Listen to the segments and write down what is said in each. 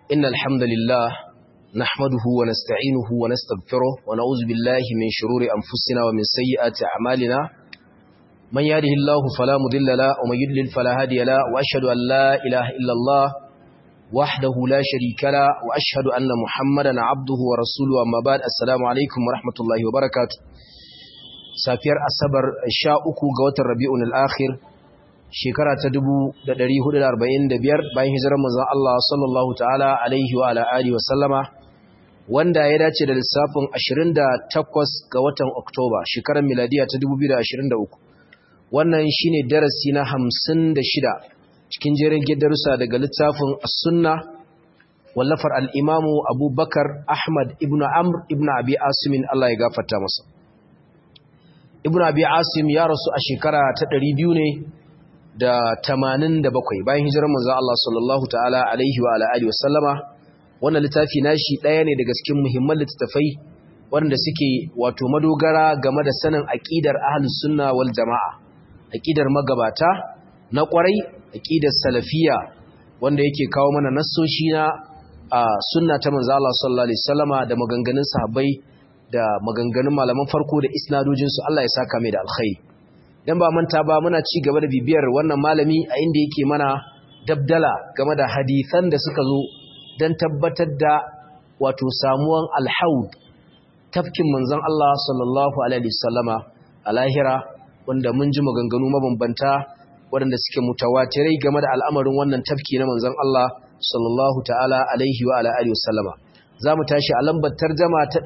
إن الحمد لله نحمده ونستعينه ونستغفره ونعوذ بالله من شرور أنفسنا ومن سيئات أعمالنا من يهده الله فلا مضل له ومن يضلل فلا هادي له وأشهد أن لا إله إلا الله وحده لا شريك له وأشهد أن محمدا عبده ورسوله أما بعد السلام عليكم ورحمة الله وبركاته safiyar asabar sha uku ga watan rabi'un al'akhir shekara ta dubu da ɗari hudu da arba'in da biyar bayan hijirar manzan Allah sallallahu ta'ala alaihi wa ala'ari wa sallama wanda ya dace da lissafin ashirin da takwas ga watan oktoba shekarar miladiya ta dubu biyu da ashirin da uku wannan shine darasi na hamsin da shida cikin jerin darussa daga littafin as-sunna wallafar al'imamu abubakar ahmad ibn amr ibn abi asimin Allah ya gafarta masa ibn abi asim ya rasu a shekara ta ɗari biyu ne da tamanin da bakwai bayan hijirar manzo Allah sallallahu ta'ala alaihi wa alihi wasallama wannan littafi nashi ɗaya ne daga cikin muhimman littattafai wanda suke wato madogara game da sanin aqidar ahlus sunna wal jamaa aqidar magabata na kwarai aqidar salafiya wanda yake kawo mana nassoshi na sunna ta manzo Allah sallallahu alaihi wasallama da maganganun sahabbai da maganganun malaman farko da isnadojinsu Allah ya saka mai da alkhairi dan ba manta ba muna ci gaba da bibiyar wannan malami a inda yake mana dabdala game da hadisan da suka zo dan tabbatar da wato samuwan alhaud tafkin manzon Allah sallallahu alaihi wasallama a lahira wanda mun ji maganganu mabambanta waɗanda suke mutawatirai game da al'amarin wannan tafki na manzon Allah sallallahu ta'ala alaihi wa alihi wasallama za mu tashi a lambar tarjama ta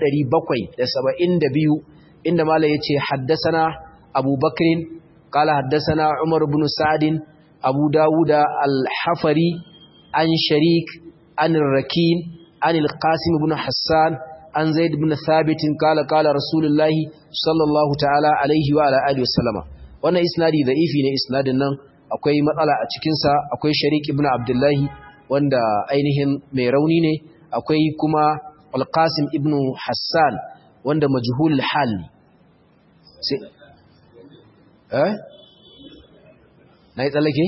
772 inda mala ya ce haddasana abu bakirin kala haddasana umar bin sa'adin abu dawuda al-hafari an sharik an rakin an al-qasim bin hassan an zaid bin thabitin kala kala rasulullahi sallallahu ta'ala alaihi wa alihi wasallama wannan isnadi da'ifi ne isnadin nan akwai matsala a cikinsa akwai sharik ibn abdullahi wanda ainihin mai rauni ne akwai kuma alƙasim ibn hassan wanda majhul hal sai eh na yi tsallake?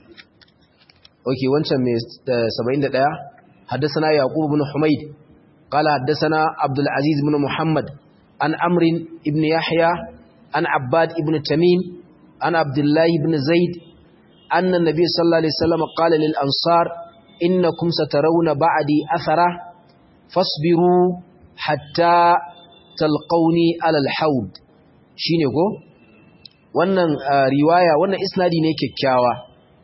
ok wancan mai 71 haddasana yaqub ibn humaid qala haddasana abdul aziz ibn muhammad an amrin ibn yahya an abbad ibn tamim an abdullahi ibn zaid anna nabiy sallallahu alaihi wasallam qala lil ansar innakum satarawna ba'di athara fasbiru hatta talqauni alal haud shine ko wannan riwaya wannan isnadi ne kyakkyawa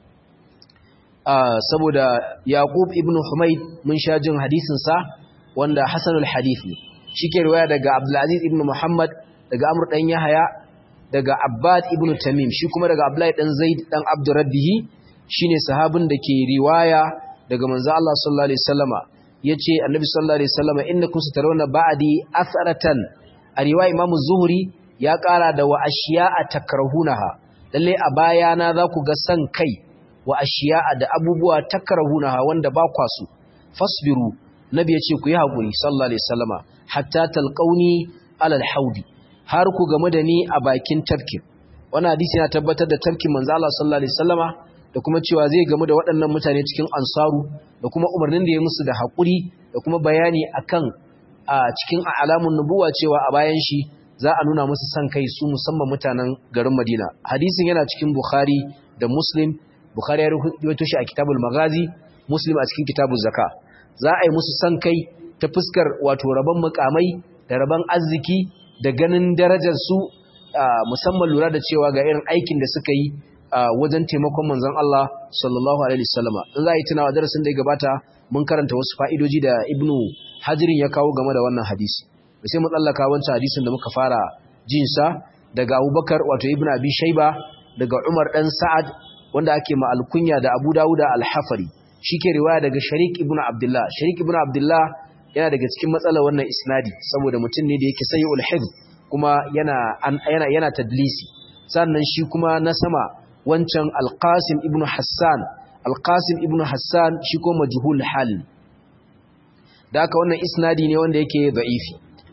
saboda yaqub ibn humayd mun sha jin hadisin sa wanda hasanul hadith ne shike riwaya daga abdul aziz ibn muhammad daga amr dan yahya daga abbad ibn tamim shi kuma daga abdullahi dan zaid dan abdurrabbihi shine sahabin da ke riwaya daga manzo Allah sallallahu alaihi wasallama yace annabi sallallahu alaihi wasallam innakum satarawna ba'di asaratan a riwaya imam zuhri ya kara da wa ashiya'a takrahunaha lalle a bayana za ku ga san kai wa ashiya'a da abubuwa takrahunaha wanda ba kwa su fasbiru nabi yace ku yi hakuri sallallahu alaihi wasallama hatta talqauni alal haudi har ku game da ni a bakin tafkin wannan hadisi yana tabbatar da tafkin manzo Allah sallallahu alaihi wasallama da kuma cewa zai gamu da waɗannan mutane cikin ansaru da kuma umarnin da ya musu da haƙuri da kuma bayani akan a cikin alamun nubuwa cewa a bayan shi za a nuna musu san kai su musamman mutanen garin Madina hadisin yana cikin Bukhari da Muslim Bukhari ya rawaito shi a Kitabul Maghazi Muslim a cikin Kitabul Zaka za a yi musu san kai ta fuskar wato rabon mukamai da rabon arziki da ganin darajar su musamman lura da cewa ga irin aikin da suka yi wajen taimakon manzon Allah sallallahu alaihi wasallama in za a yi tunawa darasin da ya gabata mun karanta wasu fa'idoji da Ibn Hajirin ya kawo game da wannan hadisi sai mu tsallaka wancan hadisin da muka fara jin sa daga Abubakar wato Ibn Abi Shayba daga Umar dan Sa'ad wanda ake ma alkunya da Abu Dawud al-Hafari shike riwaya daga Sharik ibn Abdullah Sharik ibn Abdullah yana daga cikin matsalar wannan isnadi saboda mutum ne da yake sayyul hifz kuma yana yana yana tadlisi sannan shi kuma na sama wancan alƙasim ibn hassan alƙasim ibn hassan shi ko majhul hal da aka wannan isnadi ne wanda yake da'ifi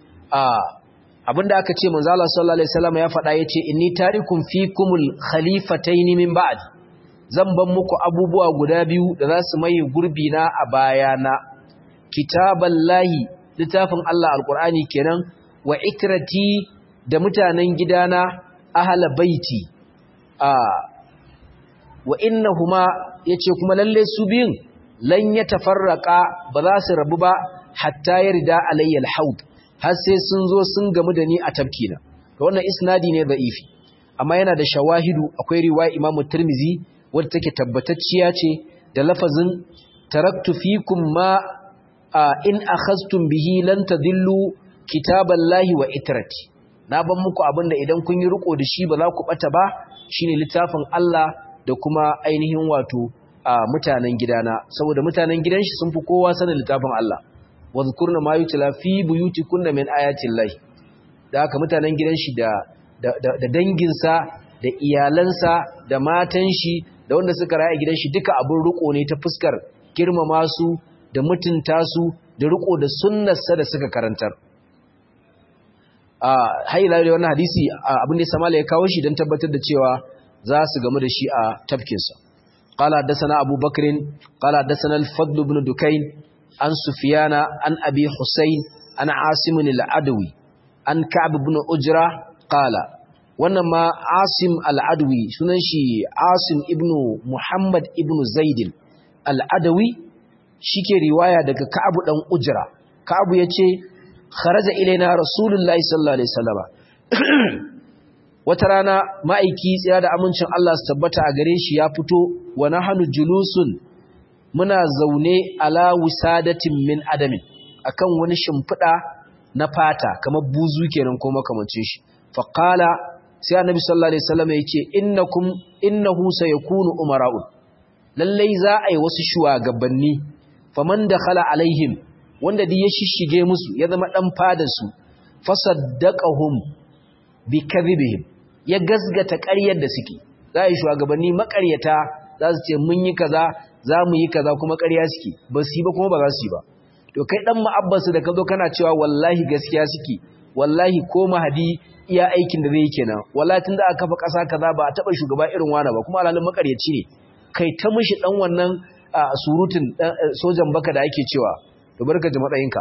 abinda aka ce manzo Allah sallallahu alaihi wasallam ya faɗa yace inni tarikum fikumul khalifatayn min ba'd zan ban muku abubuwa guda biyu da za su mai gurbi na a bayana kitaballahi littafin Allah alqur'ani kenan wa ikrati da mutanen gidana ahla baiti a wa innahuma yace kuma lalle su biyun lan yatafarraqa ba za su rabu ba hatta yarda alayya alhaud har sai sun zo sun gamu da ni a tafkina to wannan isnadi ne da'ifi amma yana da shawahidu akwai riwaya Imam Tirmizi wadda take tabbatacciya ce da lafazin taraktu fikum ma in akhadtum bihi lan tadillu kitaballahi wa itrati na ban muku abinda idan kun yi riko da shi ba za ku bata ba shine littafin Allah da kuma ainihin wato mutanen gidana saboda mutanen gidan shi sun fi kowa sanin littafin Allah wadhkurna ma yutla fi buyutikunna min ayati llahi da haka mutanen gidan shi da da danginsa da iyalansa da matan shi da wanda suka raya gidan shi duka abin riko ne ta fuskar girmama su da mutunta su da riko da sunnarsa da suka karantar a haila da wannan hadisi abin da samala ya kawo shi don tabbatar da cewa za su gamu da shi a tafkinsa قال حدثنا أبو بكر قال حدثنا الفضل بن دكين عن سفيان عن أبي حسين عن عاصم العدوي عن كعب بن أجرة قال wannan ma Asim al-Adwi sunan shi Asim ibn Muhammad ibn Zaid al-Adawi shike riwaya daga Ka'ab dan Ujra Ka'ab yace kharaja ilaina Rasulullahi sallallahu alaihi wasallama wata rana ma'aiki tsira da amincin Allah su tabbata a gare shi ya fito wa nahnu julusun muna zaune ala wisadatin min adamin akan wani shimfida na fata kamar buzu kenan ko makamancin shi faqala sai annabi sallallahu alaihi wasallam yace innakum innahu sayakunu umara'un lallai za a yi wasu shugabanni faman dakhala alaihim wanda duk ya shishige musu ya zama dan fadar su fasaddaqahum bi kadhibihim ya gasgata ƙaryar da suke za a yi shugabanni makaryata za su ce mun yi kaza za mu yi kaza kuma ƙarya suke ba su yi ba kuma ba za su yi ba to kai dan ma'abbasu da ka zo kana cewa wallahi gaskiya suke wallahi ko mahadi iya aikin da zai yi kenan wallahi tun da aka kafa ƙasa kaza ba a taɓa shugaba irin wani ba kuma alalin makaryaci ne kai ta mishi dan wannan surutun sojan baka da ake cewa to barka ji matsayinka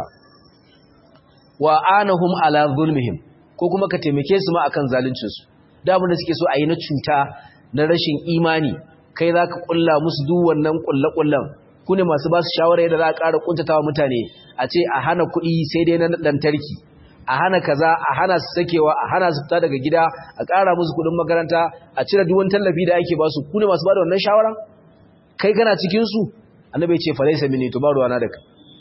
wa anahum ala zulmihim ko kuma ka taimake su ma akan zaluncin su da abin da suke so a yi na cuta na rashin imani kai za ka kulla musu duk wannan kulle-kullen ku ne masu ba su shawara yadda za a ƙara kuntatawa mutane a ce a hana kuɗi sai dai na lantarki a hana kaza a hana su sakewa a hana su fita daga gida a ƙara musu kuɗin makaranta a cire duk wani tallafi da ake ba su ku ne masu ba da wannan shawara kai kana cikin su annabi ce falaisa mini to ba ruwana da kai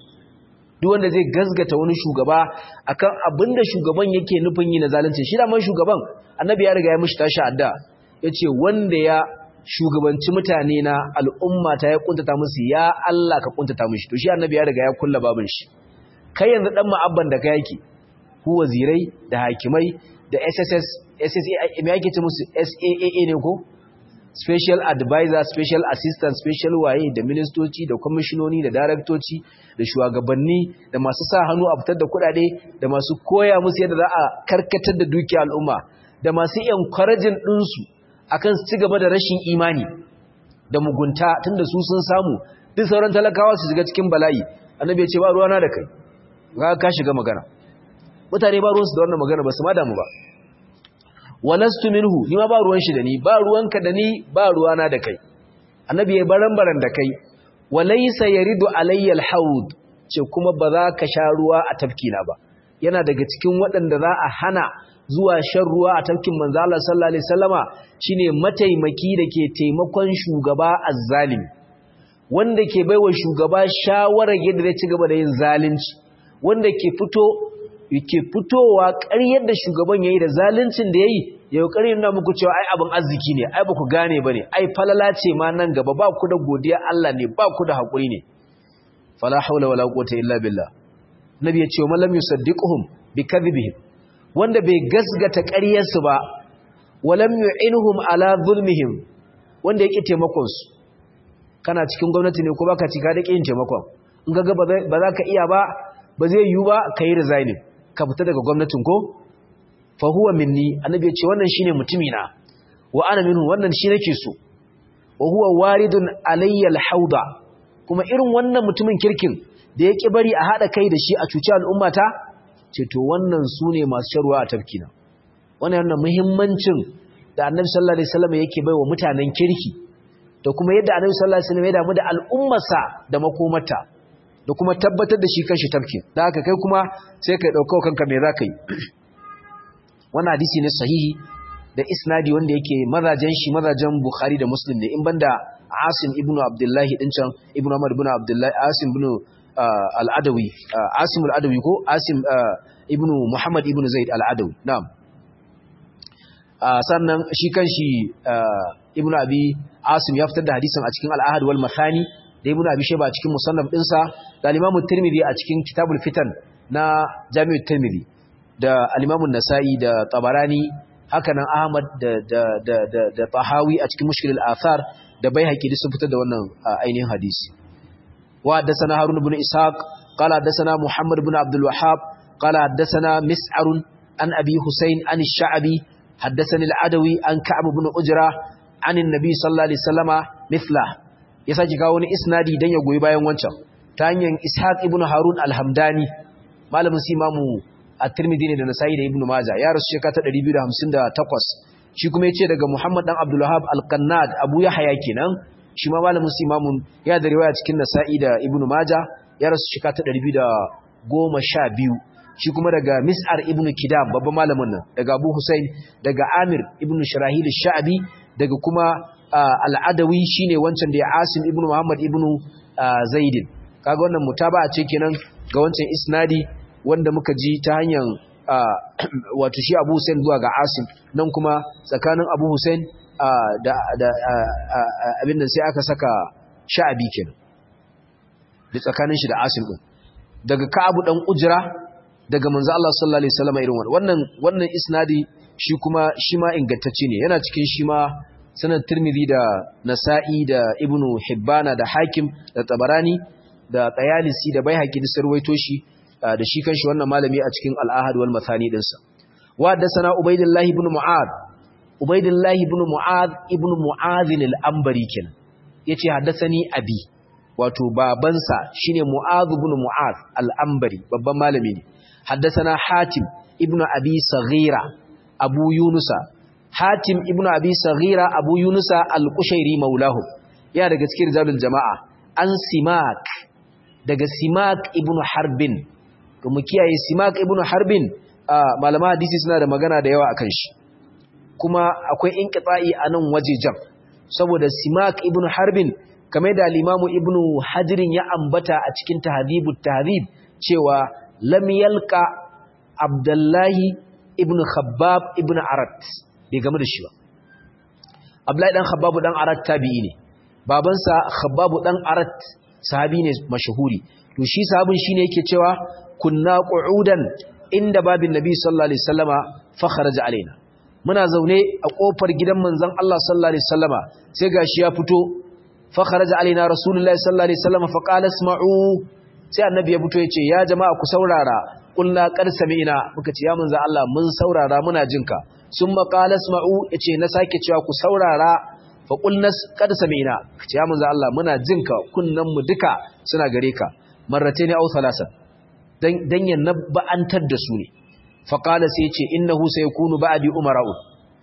duk wanda zai gazgata wani shugaba akan abinda shugaban yake nufin yi na zalunci shi da man shugaban annabi ya riga ya mishi tashi adda yace wanda ya shugabanci mutane na al'umma ta ya kuntata musu ya Allah ka kuntata mishi to shi annabi ya riga ya kulla babin shi kai yanzu dan ma'abban da kai yake ku wazirai da hakimai da SSS SSA me yake ce musu SAAA ne ko special advisor special assistant special waye da ministoci da kwamishinoni da daraktoci da shugabanni da masu sa hannu a fitar da kudade da masu koya musu yadda za a karkatar da dukiyar al'umma da masu encouraging ɗinsu akan su ci gaba da rashin imani da mugunta tunda su sun samu duk sauran talakawa su shiga cikin bala'i annabi ya ce ba ruwana da kai ga ka shiga magana mutane ba ruwansu da wannan magana ba su ma damu ba walastu minhu ni ma ba ruwan shi da ni ba ruwanka da ni ba ruwana da kai annabi ya baran-baran da kai walaysa yaridu alayya alhawd ce kuma ba za ka sha ruwa a tafkina ba yana daga cikin waɗanda za a hana zuwa shan ruwa a tafkin manzo Allah sallallahu alaihi wasallama shine mataimaki da ke taimakon shugaba azzalimi wanda ke baiwa shugaba shawarar yadda zai ci gaba da yin zalunci wanda ke fito yake fitowa ƙaryar da shugaban yayi da zaluncin da yayi yau ƙaryar na muku cewa ai abin arziki ne ai ba ku gane bane ai falala ce ma nan gaba ba ku da godiya Allah ne ba ku da hakuri ne fala haula wala quwwata illa billah nabi ya ce wa lam yusaddiquhum bikadhibihim wanda bai gasgata ƙaryar su ba walam yu'inuhum ala zulmihim wanda yake taimakon su kana cikin gwamnati ne ko baka cika da kin taimakon in ga ba za ka iya ba ba zai yiwu ba ka yi resigning ka fita daga gwamnatin ko fa huwa minni annabi ya ce wannan shine mutumina wa ana minhu wannan shi nake so wa huwa waridun alayya alhauda kuma irin wannan mutumin kirkin da ya ƙi bari a haɗa kai da shi a cuci al'ummata ce to wannan su ne masu sharwa a tafkina wannan yana muhimmancin da annabi sallallahu alaihi wasallam yake bai wa mutanen kirki da kuma yadda annabi sallallahu alaihi wasallam ya damu da al'ummarsa da makomarta da kuma tabbatar da shi kanshi tafkin da haka kai kuma sai kai dauka kanka me zaka yi wannan hadisi ne sahihi da isnadi wanda yake mazajen shi mazajen bukhari da muslim ne in banda asim ibnu abdullahi din can ibnu umar ibnu abdullahi asim ibnu al-adawi asim al-adawi ko asim ibnu muhammad ibnu zaid al-adawi na'am sannan shi kanshi ibnu abi asim ya fitar da hadisin a cikin al-ahad wal mathani da ibnu abi shayba a cikin musannaf dinsa da al-imam tirmidhi a cikin kitabul fitan na jami'ut tirmidhi da al-imam an-nasa'i da tabarani hakanan ahmad da da da da, da tahawi a cikin mushkil al-athar da baihaqi sun fitar da wannan ainihin hadisi wa haddathana harun ibn ishaq qala haddathana muhammad ibn abdul wahhab qala haddathana mis'ar an abi husayn an ash-sha'bi haddathani al-adawi an ka'ab ibn ujra an an-nabi sallallahu alaihi wasallama mithla ya saki kawo wani isnadi dan ya goyi bayan wancan ta hanyar ishaq ibn harun al-hamdani malamin simamu at-tirmidhi ne da nasa'i da ibn majah ya rasu shekara ta 258 shi kuma yace daga muhammad dan abdul wahhab al-qannad abu yahya kenan shi ma malamin simamun ya da riwaya cikin nasa'i da ibn majah ya rasu shekara ta 212 shi kuma daga mis'ar ibn kidam babban malamin nan daga abu husain daga amir ibn shirahil sha'bi daga kuma al'adawi shine wancan da ya asim ibn muhammad ibn zaidin kaga wannan mutaba'a ce kenan ga wancan isnadi wanda muka ji ta hanyar wato shi abu husain zuwa ga asim nan kuma tsakanin abu husain da abin da sai aka saka sha'abi kenan da tsakanin shi da asim din daga ka'abu dan ujra daga manzo Allah sallallahu alaihi wasallam irin wannan wannan isnadi shi kuma shi ma ingantacce ne yana cikin shi ma sanan Tirmidhi da Nasa'i da Ibn Hibbana da Hakim da Tabarani da Tayalisi da Baihaqi da sarwaito shi da shi kanshi wannan malami a cikin Al-Ahad wal Mathani dinsa wa haddathana Ubaydullah ibn Mu'ad Ubaydullah ibn Mu'ad ibn Mu'adh al-Anbari kenan yace haddathani abi wato babansa shine Mu'adh ibn Mu'adh al-Anbari babban malami ne حدثنا حاتم ابن أبي صغيرة أبو يونس حاتم ابن أبي صغيرة أبو يونس القشيري مولاه يا daga cikin rijalul jama'a an simak daga simak ibn harbin to mu kiyaye simak ibn harbin malama hadisi suna da magana da yawa akan shi kuma akwai inqita'i a nan wajejan saboda simak ibn harbin kamar da al-imamu ibn hajirin ya ambata a cikin tahdhibut tahdhib cewa lam yalka abdullahi ibn khabbab ibn arat bai game da shi ba abdullahi dan khabbab dan arat tabi'i ne babansa khabbab dan arat sahabi ne mashahuri to shi sahabin shine yake cewa kunna qu'udan inda babin nabi sallallahu alaihi wasallama fa kharaja alaina muna zaune a kofar gidan manzon Allah sallallahu alaihi wasallama sai gashi ya fito fa kharaja alaina rasulullahi sallallahu alaihi wasallama fa qala isma'u sai annabi ya fito ya ce ya jama'a ku saurara kulna qad sami'na muka ce ya manzo Allah mun saurara muna jinka summa qala isma'u yace na sake cewa ku saurara fa qulna qad sami'na ce ya manzo Allah muna jinka kunnan mu duka suna gare ka marratayn aw thalathan dan dan ya nabba'antar da su ne fa qala sai yace innahu sayakunu ba'di umara'u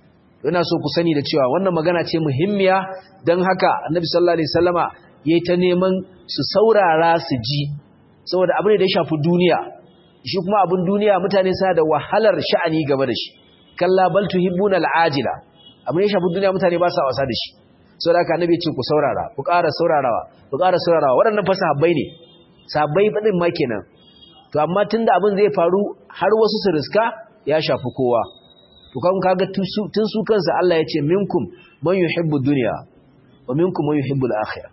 ina so ku sani da cewa wannan magana ce muhimmiya dan haka annabi sallallahu alaihi wasallama yayi ta neman su saurara su ji saboda abin da ya shafi duniya shi kuma abin duniya mutane suna da wahalar sha'ani game da shi kalla bal tuhibbuna al'ajila abin da ya shafi duniya mutane ba sa wasa da shi saboda haka annabi ce ku saurara ku ƙara saurarawa ku ƙara saurarawa waɗannan fa sahabbai ne sahabbai fadin ma kenan to amma tunda abin zai faru har wasu su riska ya shafi kowa to kan kaga tun su kansa Allah ya ce minkum man yuhibbu dunya wa minkum man yuhibbu al-akhirah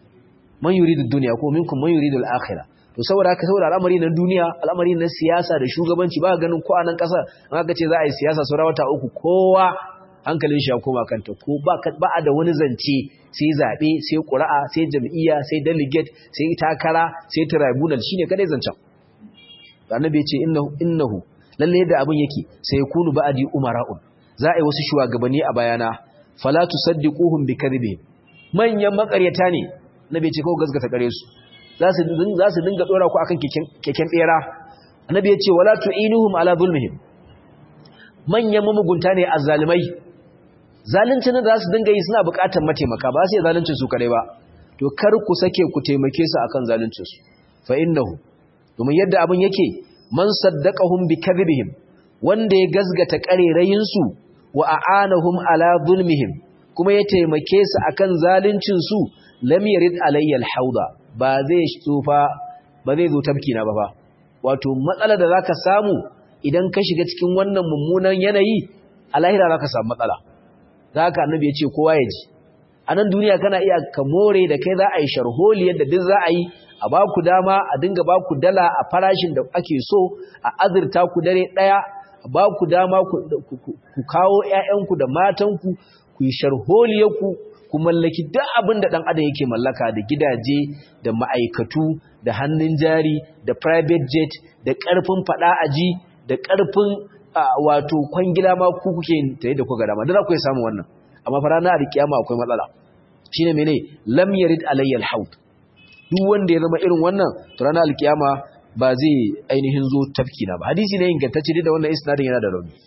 man yuridu dunya ko minkum man yuridu al-akhirah to saboda haka saboda al'amari na duniya al'amari na siyasa da shugabanci ba ganin ko a nan kasar an aka ce za a yi siyasa saura wata uku kowa hankalin shi ya koma kanta ko ba ba a da wani zance sai zabe sai ƙura'a sai jam'iyya sai delegate sai takara sai tribunal shine kadai zancen annabi ya ce innahu innahu lalle da abin yake sai yakunu ba'di umara'un za a yi wasu shugabanni a bayana fala tusaddiquhum bikadhibihim manyan makaryata ne annabi ya ce kawai gaskata kare su za su za su dinga dora ku akan keken keken bera annabi ya ce wala tu'inuhum ala zulmihim manyan mamugunta ne azzalimai zaluncin da za su dinga yi suna buƙatar mataimaka ba sai zaluncin su kare ba to kar ku sake ku taimake su akan zaluncin su fa innahu domin yadda abin yake man saddaqahum bi kadhibihim wanda ya gazgata karerayin su wa a'anahum ala zulmihim kuma ya taimake su akan zaluncin su lam yarid alayya al-hauda ba zai tsufa ba zai zo tabki na ba fa wato matsalar da zaka samu idan ka shiga cikin wannan mummunan yanayi a lahira zaka samu matsala zaka annabi ya ce kowa ya ji a nan duniya kana iya ka more da kai za a yi sharholi yadda duk za a yi a ba ku dama a dinga ba ku dala a farashin da ake so a azurta ku dare ɗaya a ba ku dama ku kawo ‘ya'yanku da matanku ku yi sharholiyarku ku mallaki duk abin da ɗan adam yake mallaka da gidaje da ma'aikatu da hannun jari da private jet da ƙarfin faɗa aji da ƙarfin wato kwangila ma ku kuke tare da kuka dama da za ku yi samun wannan amma fa ranar alkiyama akwai matsala shine mene lam yarid alayya alhaud duk wanda ya zama irin wannan to ranar alkiyama ba zai ainihin zo tafki na ba hadisi ne ingantacce da wannan isnadin yana da rauni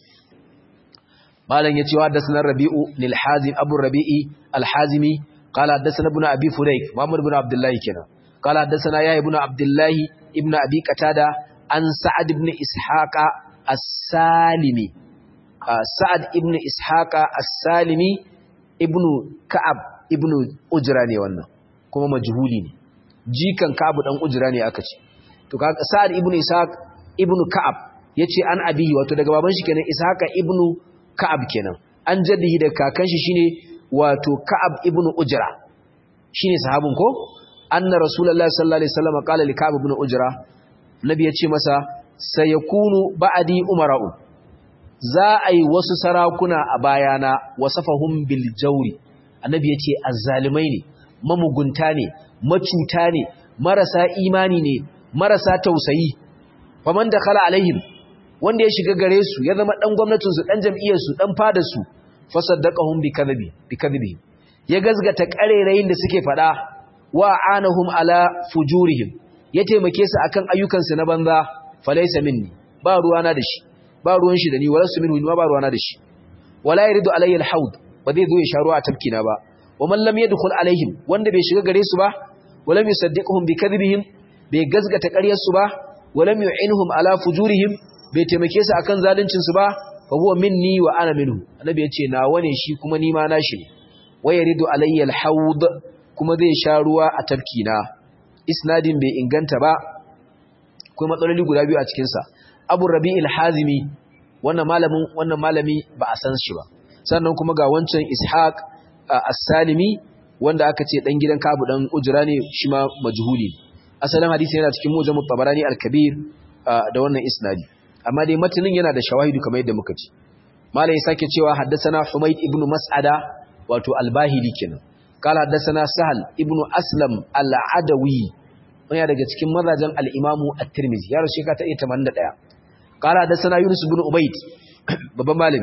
malam ya ce wa hadathana rabi'u lil hazim abu rabi'i al hazimi qala hadathana ibn abi fudayk muhammad ibn abdullah kenan qala hadathana ya ibn abdullah ibn abi qatada an sa'ad ibn ishaqa as-salimi sa'ad ibn ishaqa as-salimi ibn ka'ab ibn ujra ne wannan kuma majhuli ne jikan ka'ab dan ujra ne aka ce to kaga sa'ad ibn ishaq ibn ka'ab yace an abihi wato daga baban shi kenan ishaqa ibn ka'ab kenan an jaddihi da kakan shi shine wato ka'ab ibn ujra shine sahabin ko anna rasulullahi sallallahu alaihi wasallam qala li ka'ab ibn ujra nabi yace masa sayakunu ba'di umara'u za a yi wasu sarakuna a bayana wasafahum bil jawri annabi yace azzalimai ne mamugunta ne macuta ne marasa imani ne marasa tausayi faman dakhala alaihim wanda ya shiga gare su ya zama dan gwamnatin su dan jam'iyyar su dan fada su fasaddaqahum bi kadhibi bi kadhibi ya gazgata karerayin da suke fada wa anahum ala fujurihim ya taimake su akan ayyukan su na banza falaysa minni ba ruwana da shi ba ruwan shi da ni wala su minhu ba ruwana da shi wala yaridu alayya alhawd ba zai zo ya sharuwa a tafkina ba wa man lam yadkhul alaihim wanda bai shiga gare su ba walam yusaddiquhum bi kadhibihim bai gazgata ƙaryarsu ba walam yu'inhum ala fujurihim bai taimake su akan zaluncin su ba fa huwa minni wa ana minhu annabi yace nawa ne shi kuma ni ma nashi ne wa yaridu alayya alhawd kuma zai sha ruwa a tafkina isnadin bai inganta ba akwai matsaloli guda biyu a cikin sa Abu Rabi'il Hazimi wannan malamin wannan malami ba a san shi ba sannan kuma ga wancan Ishaq As-Salimi wanda aka ce dan gidan Kabu dan Ujra ne shi ma majhuli ne asalin hadisi yana cikin mujammu tabarani al-kabir da wannan isnadi amma dai matanin yana da shawahidu kamar yadda muka ci malai ya sake cewa haddathana humayd ibnu mas'ada wato al-bahili kenan kala haddathana sahal ibnu aslam al-adawi wani daga cikin mazajen al-imamu at-tirmidhi ya rushe ka ta 81 kala haddathana yunus ibn ubayd babban malami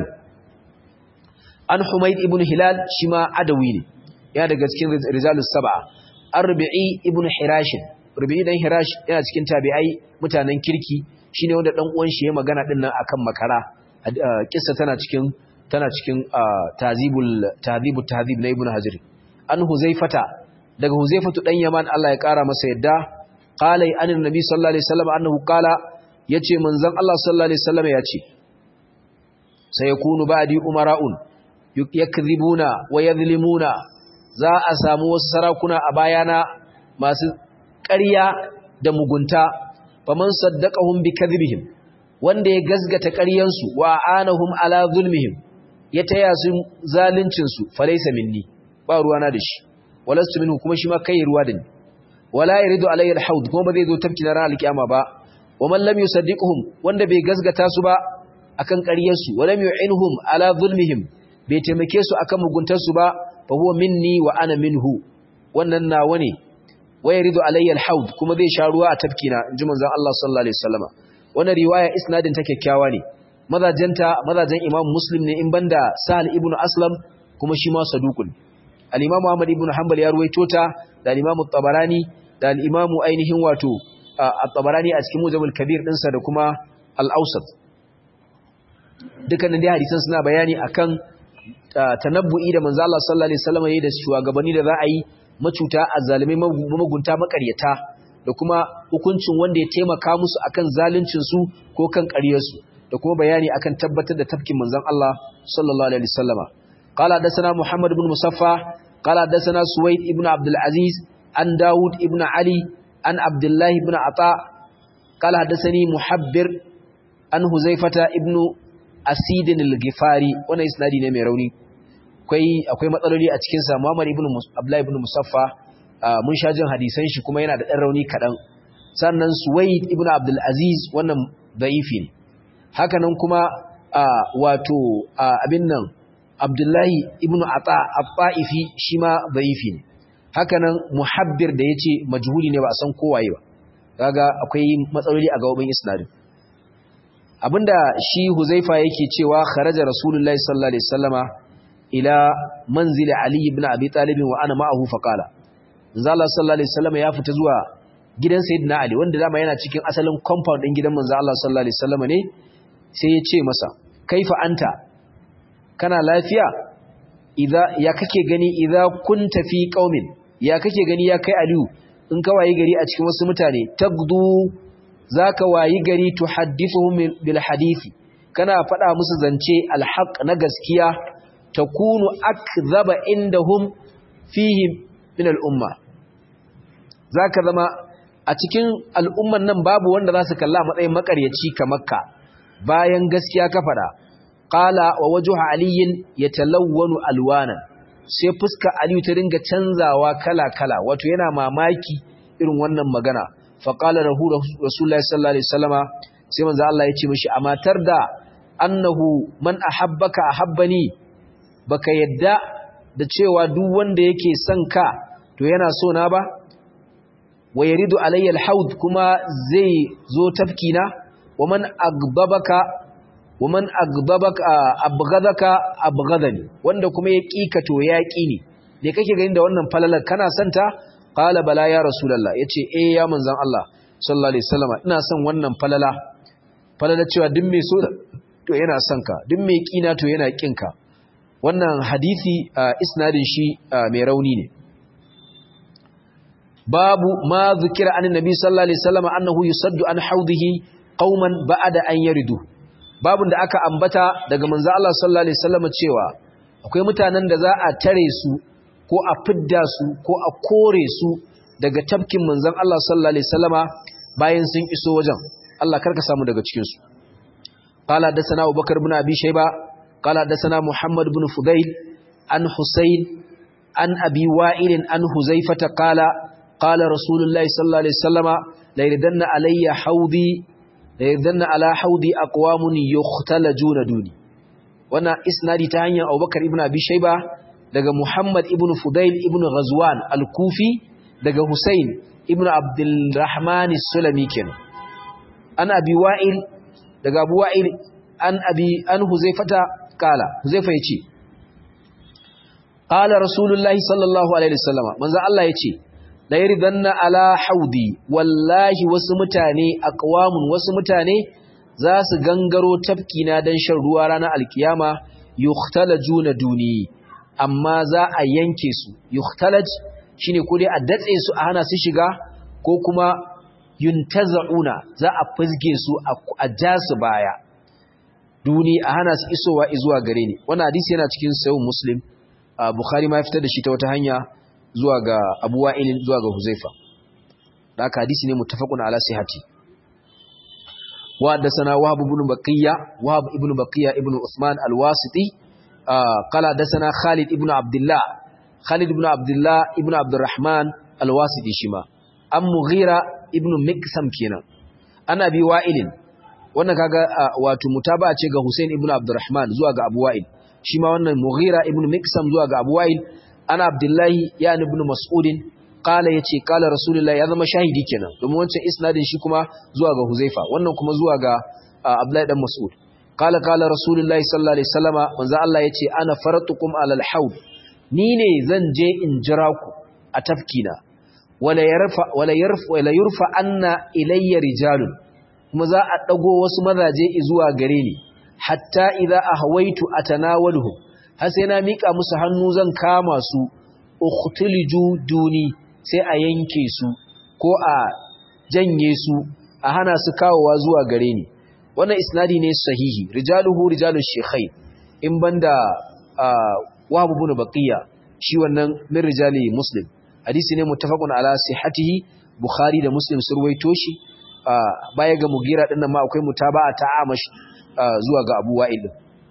an humayd ibn hilal shima adawi ne ya daga cikin rijalus sab'a arbi'i ibn hirashin rubi'i dan hirash yana cikin tabi'ai mutanen kirki shine wanda dan uwan shi ya magana din nan akan makara kissa tana cikin tana cikin tazibul tazibut tazib na ibnu hajar an huzaifata daga huzaifatu dan yaman Allah ya kara masa yadda qala an annabi sallallahu alaihi wasallam annahu qala yace manzon Allah sallallahu alaihi wasallam yace sayakunu ba'di umara'un yakdhibuna wa yadhlimuna za a samu wasu sarakuna a bayana masu ƙarya da mugunta faman saddaqahum bikadhibihim wanda ya gazgata ƙaryansu wa anahum ala zulmihim ya taya su zaluncin su falaysa minni ba ruwana da shi walastu minhu kuma shi ma kai ruwa da ni wala yaridu alayya alhawd kuma ba zai zo tafki na ranar alkiyama ba wa man lam yusaddiqhum wanda bai gazgata su ba akan ƙaryarsu wa lam yu'inhum ala zulmihim bai taimake su akan muguntar su ba fa huwa minni wa ana minhu wannan nawa ne wa yaridu alayya alhawd kuma zai sha ruwa a tafkina inji manzon Allah sallallahu alaihi wasallama wannan riwaya isnadin ta kyakkyawa ne mazajenta mazajen Imam Muslim ne in banda Sahal ibn Aslam kuma shi ma saduqun al-Imam Ahmad ibn Hanbal ya ruwaito ta da al-Imam tabarani da al-Imam ainihin wato at-Tabarani a cikin Mujamul Kabir dinsa da kuma al-Awsat dukkanin dai hadisan suna bayani akan tanabbu'i da manzo Allah sallallahu alaihi wasallam yayin da shugabanni da za a yi macuta azzalimai magunta makaryata da kuma hukuncin wanda ya taimaka musu akan zaluncin su ko kan ƙaryar su da kuma bayani akan tabbatar da tafkin manzon Allah sallallahu alaihi wasallama qala hadathana Muhammad ibn Musaffa qala hadathana Suwaid ibn Abdul Aziz an Dawud ibn Ali an Abdullah ibn Ata qala hadathani Muhabbir an Huzaifata ibn Asidin al-Ghifari wannan isnadi ne mai rauni akwai akwai matsaloli a cikin sa Muhammad ibn Abdullah ibn Musaffa mun sha jin hadisan shi kuma yana da dan rauni kadan sannan Suwaid ibn Abdul Aziz wannan da'ifi ne haka nan kuma wato abin nan Abdullahi ibn Ata al-Ta'ifi shi ma da'ifi ne haka nan Muhabbir da yace majhuli ne ba a san kowaye ba kaga akwai matsaloli a gabobin isnadin abinda shi Huzaifa yake cewa kharaja Rasulullahi sallallahu alaihi wasallama ila manzili Ali ibn Abi Talib wa ana ma'ahu faqala manzo Allah sallallahu alaihi wasallama ya fita zuwa gidan Sayyidina Ali wanda dama yana cikin asalin compound din gidan manzo Allah sallallahu alaihi wasallama ne sai ya ce masa kaifa anta kana lafiya idza ya kake gani idza kunta fi qaumin ya kake gani ya kai Aliyu in ka wayi gari a cikin wasu mutane tagdu zaka wayi gari tuhaddithuhum bil hadisi kana faɗa musu zance alhaq na gaskiya takunu akdhaba indahum fihi min al-umma zaka zama a cikin al'umman nan babu wanda za su kalla matsayin makaryaci kamar ka bayan gaskiya ka faɗa qala wa wajhu aliyin yatalawwanu alwana sai fuska aliyu ta dinga canzawa kala kala wato yana mamaki irin wannan magana faƙala rahu rasulullahi sallallahu alaihi wasallama sai manzo Allah ya ce mishi a matar da annahu man ahabbaka ahabbani baka yadda da cewa duk wanda yake son ka to yana so na ba wa yaridu alayya alhawd kuma zai zo tafkina wa man aghdabaka wa man aghdabaka abghadaka abghadani wanda kuma ya kika to ya ki ne me kake ganin da wannan falalar kana santa qala bala ya rasulullah yace eh ya manzon Allah sallallahu alaihi wasallam ina son wannan falala falala cewa duk mai so to yana son ka duk mai kina to yana kin ka wannan hadisi isnadin shi mai rauni ne babu ma zikira an nabi sallallahu alaihi wasallam annahu yusaddu an haudihi qauman ba'da an yaridu babun da aka ambata daga manzo Allah sallallahu alaihi wasallam cewa akwai mutanen da za a tare su ko a fidda su ko a kore su daga tafkin manzon Allah sallallahu alaihi wasallama bayan sun iso wajen Allah karka samu daga cikin su qala dasana Abubakar ibn Abi Shayba qala dasana Muhammad ibn Fudail an Husayn an Abi Wa'il an Huzaifah qala qala Rasulullah sallallahu alaihi wasallama la yridanna alayya haudi la yridanna ala haudi aqwamun yukhtalajuna duni wannan isnadi ta hanyar Abubakar ibn Abi Shayba daga Muhammad ibn Fudail ibn Ghazwan al-Kufi daga Hussein ibn Abdulrahman as-Sulami kenan an Abi Wa'il daga Abu Wa'il an Abi an Huzaifata kala Huzaifa yace qala Rasulullahi sallallahu alaihi wasallam manzo Allah yace la yaridanna ala haudi wallahi wasu mutane aqwamun wasu mutane za su gangaro tafkina dan shan ruwa ranar alkiyama yukhtalajuna duni amma za a yanke su yukhtalaj shine ko dai a datse su a hana su shiga ko kuma yuntaza'una za a fizge su a ja su baya duni a hana su isowa zuwa gare ni wannan hadisi yana cikin sahih muslim bukhari ma ya fitar da shi ta wata hanya zuwa ga abu wa'il zuwa ga huzaifa da haka hadisi ne muttafaqun ala sihhati wa haddathana wahab ibn baqiya wahab ibn baqiya ibn usman al-wasiti قال حدثنا خالد ابن عبد الله خالد ابن عبد الله ابن عبد الرحمن الواسطي شما ام مغيرة ابن مكسم kenan ana bi wa'ilin wannan kaga wato mutaba'a ce ga Hussein ibn Abdurrahman zuwa ga Abu Wa'il shi ma wannan Mughira ibn Miksam zuwa ga Abu Wa'il ana Abdullahi ya ibn Mas'udin qala yace qala Rasulullah ya zama shahidi kenan domin wancan isnadin shi kuma zuwa ga Huzaifa wannan kuma zuwa ga Abdullahi dan Mas'ud qala qala Rasulullah sallallahu alaihi wasallama manzo Allah yace ana faratukum alal haud ni ne zan je in jira ku a tafkina wala yarfa wala yarfa wala yurfa anna ilayya rijalun kuma za a dago wasu mazaje zuwa gare ni hatta idza ahwaitu atanawaluhum har sai na mika musu hannu zan kama su ukhtiliju duni sai a yanke su ko a janye su a hana su kawowa zuwa gare ni wannan isnadi ne sahihi rijaluhu rijalu shekhai in banda wahab ibn baqiya shi wannan min rijali muslim hadisi ne muttafaqun ala sihhatihi bukhari da muslim sun ruwaito shi baya ga mugira din nan ma akwai mutaba'a ta amash zuwa ga abu wa'il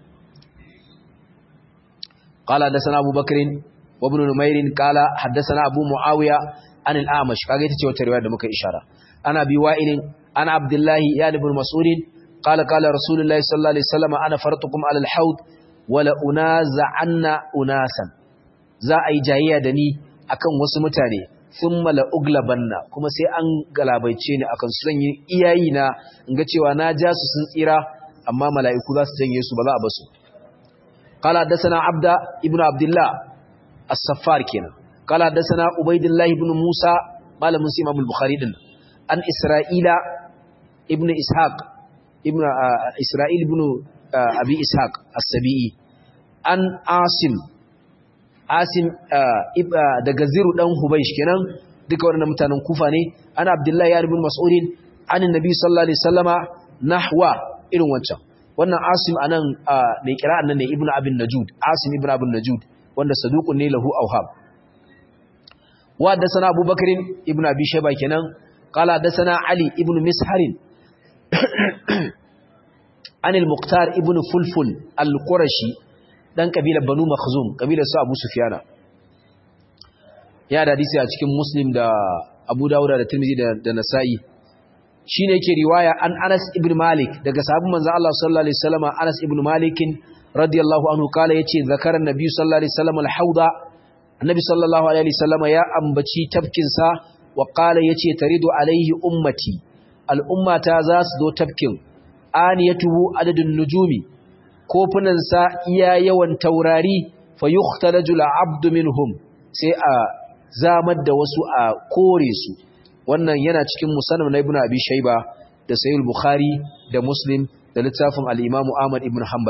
قال حدثنا ابو بكر وابن نمير قال حدثنا ابو معاويه عن الاعمش kage ita ce wata riwaya da muka ishara ana bi wa'ilin ana abdullahi ya ibn mas'ud qala qala rasulullahi sallallahu alaihi wasallam ana faratukum ala al-haud wala unaza'anna unasan za a yi jayayya da ni akan wasu mutane thumma la uglabanna kuma sai an galabaice ni akan su zan yi iyayi na in ga cewa na ja su sun tsira amma mala'iku za su janye su ba za a basu qala hadathana abda ibnu abdullah as-saffar kenan qala hadathana ubaidillah ibn musa malamin sai imam al-bukhari din an isra'ila ibnu ishaq ibnu isra'il ibnu abi ishaq as-sabi'i an asim asim daga ziru dan hubaysh kenan duka waɗannan mutanen kufa ne ana abdullahi ya ibn mas'udin an annabi sallallahu alaihi wasallama nahwa irin wancan wannan asim anan mai kira'an nan ne ibnu abin najud asim ibnu abin najud wanda saduqun ne lahu awhab wa hadathana abubakar ibnu abi shayba kenan qala hadathana ali ibnu misharin an al-muqtar ibnu fulful al-qurashi dan kabilar banu makhzum kabilar su abu sufyana ya da hadisi a cikin muslim da abu dawuda da tirmidhi da, da nasa'i shine yake riwaya an anas ibn malik daga sahabban manzo Allah sallallahu alaihi wasallam anas ibn malik radiyallahu anhu kala yace zakaran nabi sallallahu alaihi wasallam al-hauda annabi sallallahu alaihi wasallam ya ambaci tafkin sa wa kala yace taridu alaihi ummati al-ummata za su zo tafkin aniyatuhu adadun nujumi kofunansa iya yawan taurari fa yukhtalaju al-abdu minhum sai a zamar da wasu a kore su wannan yana cikin musannaf na ibnu abi shayba da sahih bukhari da muslim da littafin al-imamu ahmad ibn hanbal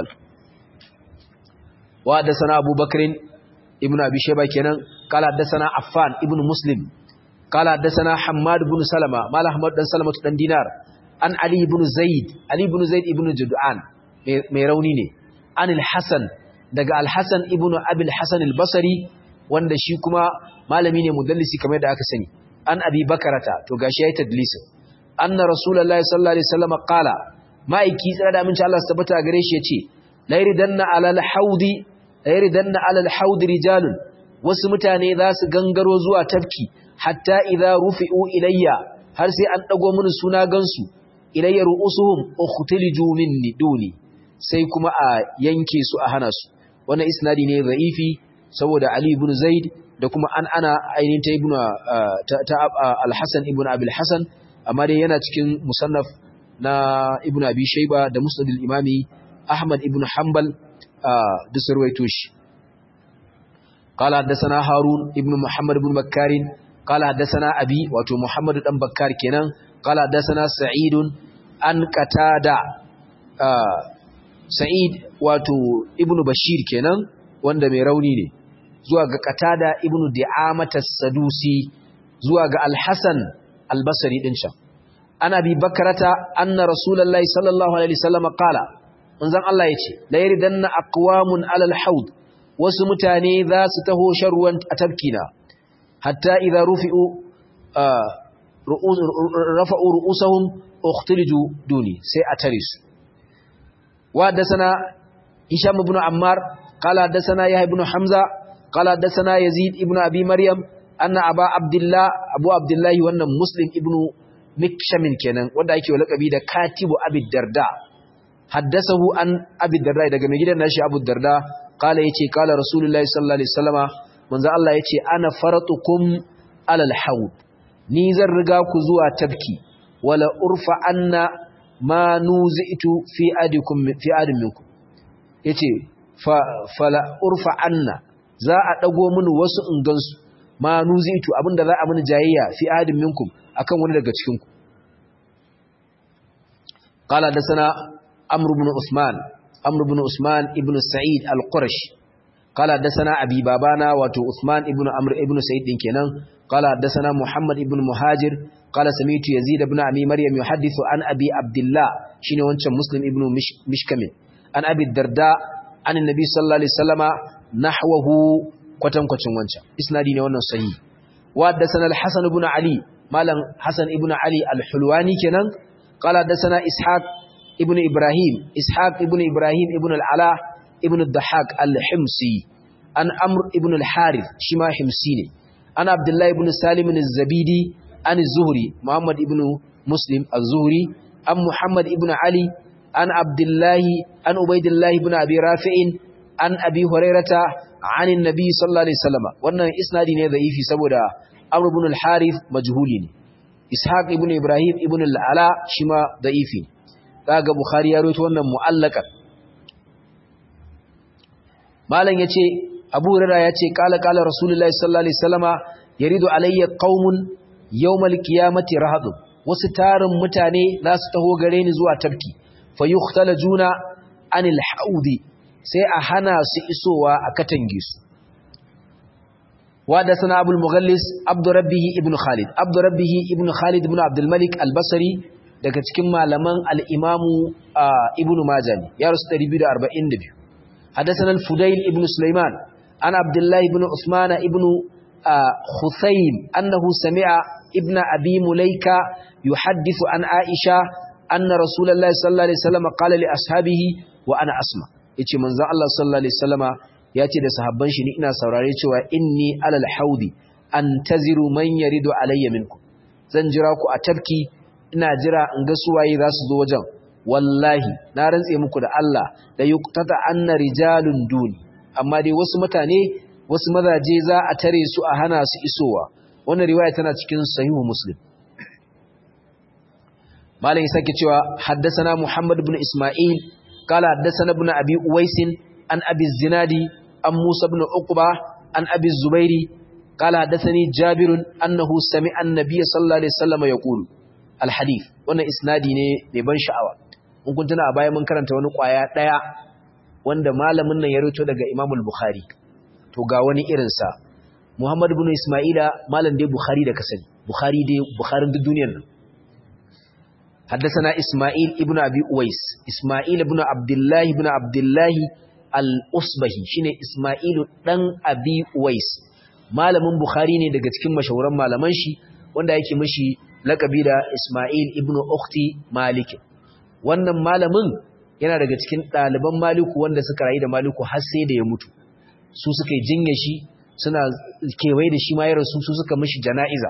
wa da sana abubakar ibnu abi shayba kenan kala da sana affan ibnu muslim kala da sana hammad ibn salama mala hammad dan salama dan dinar an ali ibn zaid ali ibn zaid ibn jud'an mai rauni ne an al-hasan daga al-hasan ibn abi al-hasan al-basri wanda shi kuma malami ne mudallisi kamar da aka sani an abi bakarata to gashi yayi tadlisin anna rasulullahi sallallahu alaihi wasallam qala ma'aiki tsara da aminci Allah tabbata gare shi yace la yridanna ala al-haudi la yridanna ala al-haudi rijalun wasu mutane za su gangaro zuwa tafki hatta idza rufi'u ilayya har sai an dago mini suna gansu ilayya ru'usuhum ukhtiliju minni duni sai kuma a yanke su a hana su wannan isnadi ne za'ifi saboda Ali ibn Zaid da kuma an ana ainihin ta ibn ta al-Hasan ibn Abi al-Hasan amma dai yana cikin musannaf na Ibn Abi Shayba da Musnad al-Imami Ahmad ibn Hanbal da sarwaito shi قال حدثنا هارون ابن محمد بن بكار قال حدثنا أبي واتو محمد بن بكار كنان قال حدثنا سعيد أن قتادة سعيد واتو ابن بشير كنان wanda mai rauni ne zuwa ga Qatada ibn Di'amat as-Sadusi zuwa ga Al-Hasan al-Basri din sha ana bi bakarata anna rasulullahi sallallahu alaihi wasallam qala manzon Allah yace la yaridanna aqwamun ala al-haud wasu mutane za su taho sharruwan atabkina hatta idza rufi'u rafa'u ru'usahum ukhtiliju duni sai a tare su wa da sana Hisham ibn Ammar قال حدثنا يحيى بن حمزة قال حدثنا يزيد ابن أبي مريم أن أبا عبد الله أبو عبد الله وأن مسلم ابن مكشم كان wanda ake lakabi da katibu abi darda haddasahu an abi darda daga mai gidan nashi abu darda kala yace kala rasulullahi sallallahu alaihi wasallama manzo Allah yace ana faratukum alal haud ni zan riga ku zuwa tabki wala urfa anna ma nuzitu fi adikum fi adin minkum yace fala urfa anna za a dago mini wasu ingansu ma nuzitu abinda za a mini jayayya fi adin minkum akan wani daga cikin ku qala da sana amr ibn usman amr ibn usman ibn sa'id al-qurashi qala da sana abi babana wato usman ibn amr ibn sa'id din kenan qala da sana muhammad ibn muhajir qala sami'tu yazid ibn abi maryam yuhaddithu an abi abdullah shine wancan muslim ibn mishkamin an abi darda an annabi sallallahu alaihi wasallama nahwahu kwatankwacin wancan isnadi ne wannan sahihi wa haddathana al-hasan ibn ali malam hasan ibn ali al-hulwani kenan qala haddathana ishaq ibn ibrahim ishaq ibn ibrahim ibn al-ala ibn ad-dahhak al-himsi an amr ibn al-harith shima himsi ne an abdullah ibn salim az-zabidi an az-zuhri muhammad ibn muslim az-zuhri an muhammad ibn ali an abdullah an ubaydillah ibn abi rafi'in an abi hurairata عن النبي صلى الله عليه وسلم wannan isnadi ne da'ifi saboda Amr ibn al-Harith majhuli ne Ishaq ibn Ibrahim ibn al-Ala shima da'ifi kaga Bukhari ya rawaito wannan mu'allakan Malam yace Abu Hurairah yace qala qala Rasulullahi sallallahu alaihi wasallama yaridu alayya qaumun yawmal qiyamati rahadun wasu tarin mutane za su taho gare ni zuwa tafki fayukhtalajuna anil haudi sai a hana su isowa a katange su wada sana abul mughallis abdurrabbihi ibn khalid abdurrabbihi ibn khalid ibn abdul malik al-basri daga cikin malaman al-imamu ibn majah ne ya rasu 242 hadathana al-fudayl ibn sulaiman an abdullah ibn usman ibn khusaym annahu sami'a ibn abi mulaika yuhaddithu an aisha anna rasulullahi sallallahu alaihi wasallam qala li ashabihi wa ana asma' yace manzo Allah sallallahu alaihi wasallama yace da sahabban shi ni ina saurare cewa inni alal haudi antaziru man yaridu alayya minkum zan jira ku a tafki ina jira in ga suwaye za su zo wajen wallahi na rantse muku da Allah da yuqtata anna rijalun duni amma dai wasu mutane wasu mazaje za a tare su a hana su isowa wannan riwaya tana cikin sahihu muslim malam ya sake cewa haddasana muhammad ibn isma'il قال حدثنا ابن ابي اويس عن ابي الزناد عن موسى بن عقبه عن ابي الزبير قال حدثني جابر انه سمع النبي صلى الله عليه وسلم يقول الحديث wannan isnadi ne mai ban sha'awa mun kun tuna a baya mun karanta wani kwaya daya wanda malamin nan ya rito daga Imam al-Bukhari to ga wani irin sa Muhammad ibn Isma'ila malam dai Bukhari da kasani Bukhari dai Bukharin duk duniyar nan حدثنا إسماعيل ابن أبي أويس إسماعيل ابن عبد الله ابن عبد الله الأصبهي شine Isma'ilu dan Abi Uwais malamin Bukhari ne daga cikin mashahuran malaman shi wanda yake mishi lakabi da Isma'il ibn Ukhti Malik wannan malamin yana daga cikin ɗaliban Maliku wanda suka rayu da Maliku har sai da ya mutu su suka yi jinya shi suna kewaye da shi ma ya rasu su suka mishi jana'iza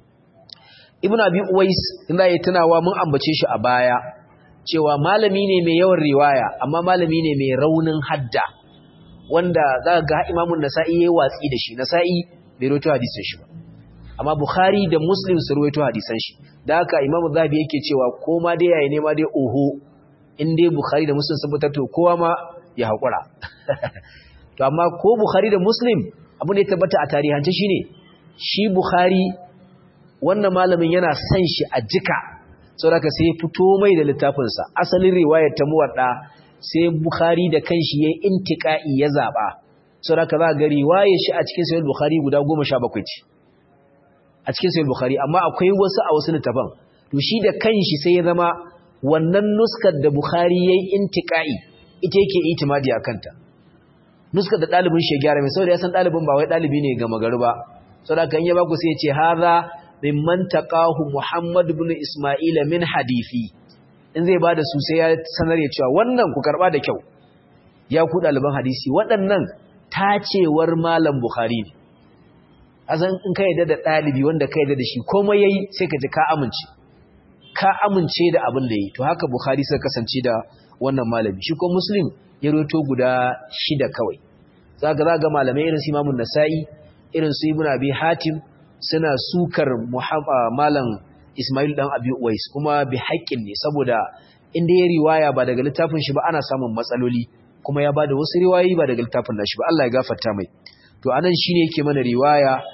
Ibn Abi Uwais inda ya tunawa mun ambace shi a baya cewa malami ne mai yawan riwaya amma malami ne mai raunin hadda wanda za ga Imam Nasa'i yayi watsi da shi Nasa'i bai rawaito hadisin shi ba amma Bukhari da Muslim su rawaito hadisan shi da haka Imam Zahabi yake cewa ko ma dai yayi ne ma dai oho in dai Bukhari da Muslim sun fitar to kowa ma ya hakura to amma ko Bukhari da Muslim abu ne tabbata a tarihance shine shi Bukhari wannan malamin yana son shi a jika saboda sai fito mai da littafinsa asalin riwayar ta muwadda sai bukhari da kanshi yayin intiqai ya zaba saboda za ga riwayar shi a cikin sahih bukhari guda 17 ce a cikin sahih bukhari amma akwai wasu a wasu littafan to shi da kanshi sai ya zama wannan nuskar da bukhari yayin intiqai ita yake itimadi akanta nuskar da dalibin shi ya gyara mai saboda ya san dalibin ba wai dalibi ne ga magaru ba saboda kan ya ba ku sai ya ce hadha mimman taqahu Muhammad ibn Isma'il min hadisi in zai bada su sai ya sanar ya cewa wannan ku karba da kyau ya ku daliban hadisi waɗannan tacewar malam Bukhari ne azan in ka yadda da dalibi wanda ka yadda da shi komai yayi sai ka ji ka amince ka amince da abin da yayi to haka Bukhari sai kasance da wannan malami shi ko Muslim ya roto guda shida kawai zaka zaga malamai irin su Imam Nasa'i irin su Ibn Abi Hatim suna sukar malam Ismail dan Abi Uwais kuma bi haƙƙin ne saboda inda ya riwaya ba daga littafin shi ba ana samun matsaloli kuma ya bada wasu riwayoyi ba daga littafin nashi ba Allah ya gafarta mai to anan shine yake mana riwaya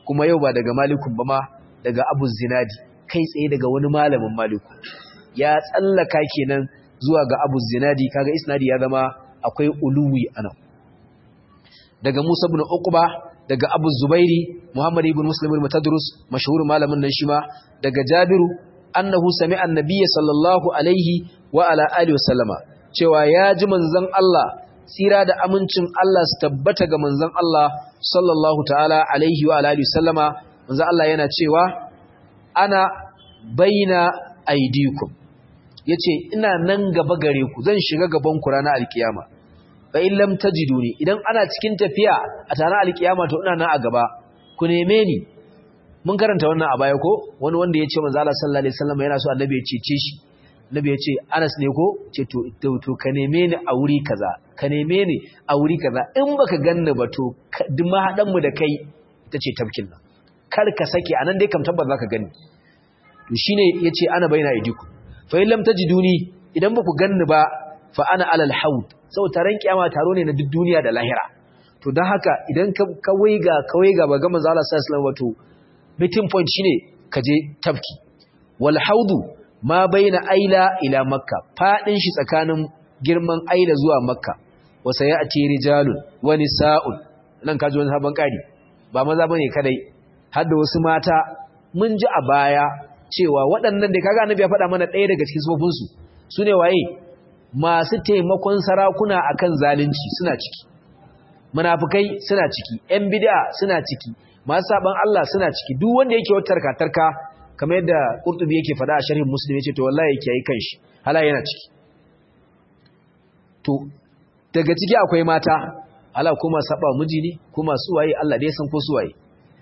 kuma yau ba daga malikun ba ma daga abu zinadi kai tsaye daga wani malamin maliku ya tsallaka kenan zuwa ga abu zinadi kaga isnadi ya zama akwai uluwi anan daga musa ibn uqba daga abu zubairi muhammad ibn muslim ibn tadrus mashhur malamin nan shi ma daga jabiru annahu sami'a annabiyya sallallahu alaihi wa ala alihi wasallama cewa ya ji manzon Allah tsira da amincin Allah su tabbata ga manzon Allah sallallahu ta'ala alaihi wa alihi wasallama manzon Allah yana cewa ana baina aidikum yace ina nan gaba gare ku zan shiga gaban ku ranar alkiyama fa in lam tajiduni idan ana cikin tafiya a tare alkiyama to ina nan a gaba ku neme ni mun karanta wannan a baya ko wani wanda ya ce manzo Allah sallallahu alaihi wasallam yana so annabi ya cece shi annabi ya ce Anas ne ko ce to to ka neme ni a wuri kaza ka neme ni a wuri kaza in baka ganni ba to duk mahadan mu da kai ita ce tafkin nan kar ka sake anan dai kam tabbas zaka gani to shine yace ana baina idiku fa in lam tajiduni idan baku ganni ba fa ana alal haud sau taron kiyama taro ne na duk duniya da lahira to don haka idan ka waiga ka waiga ba ga manzo Allah sallallahu alaihi wasallam wato meeting point shine ka je tafki wal haudu ma baina aila ila makka fadin shi tsakanin girman aila zuwa makka wa sayati rijalun wa nisaun nan kaji wani sabon kari ba maza bane kadai har da wasu mata mun ji a baya cewa waɗannan da kaga annabi ya faɗa mana ɗaya daga cikin sufofin su sune waye masu taimakon sarakuna akan zalunci suna ciki munafikai suna ciki ƴan bid'a suna ciki masu saban Allah suna ciki duk wanda yake wata tarka kamar yadda Qurtubi yake faɗa a sharhin Muslim yace to wallahi yake yi kanshi hala yana ciki to daga ciki akwai mata hala kuma saba miji ne kuma su waye Allah dai san ko su waye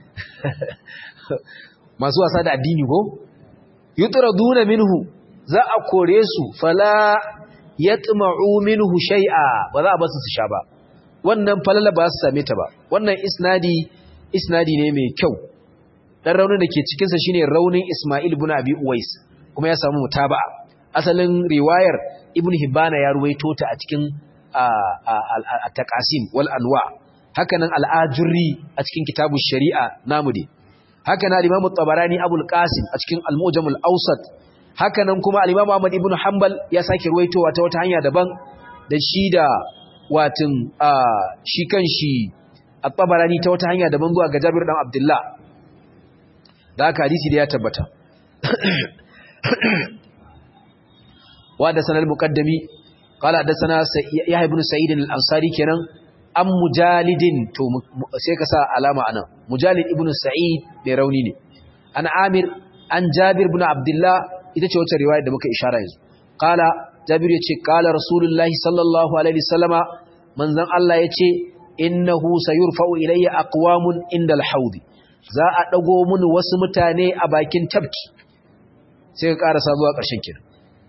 masu wasa da addini ko yutraduna minhu za a kore su fala yatma'u minhu shay'a ba za a basu su sha ba wannan falala ba su same ta ba wannan isnadi isnadi ne mai kyau dan raunin da ke cikin sa shine raunin Isma'il ibn Abi Uwais kuma ya samu mutaba'a asalin riwayar Ibn Hibban ya ruwaito ta a cikin at-taqasim wal anwa hakanan al-ajurri a cikin kitabu shari'a namu dai hakanan al-Imam tabarani Abul Qasim a cikin al-Mujam al-Awsat hakanan kuma al-Imam Ahmad ibn Hanbal ya sake ruwaitowa ta wata hanya daban da shi da watin shi kanshi at-Tabarani ta wata hanya daban zuwa ga Jabir dan Abdullah da haka hadisi da ya tabbata wa da sanal muqaddami qala da sana Yahya ibn Sa'id al-Ansari kenan an mujalidin to sai ka sa alama anan mujalid ibn Sa'id mai rauni ne an Amir an Jabir ibn Abdullah ita ce wata riwaya da muka ishara yanzu qala Jabir yace qala Rasulullahi sallallahu alaihi wasallama manzon Allah yace innahu sayurfa'u ilayya aqwamun indal haudi za a dago mun wasu mutane a bakin tabki sai ka karasa zuwa ƙarshen kin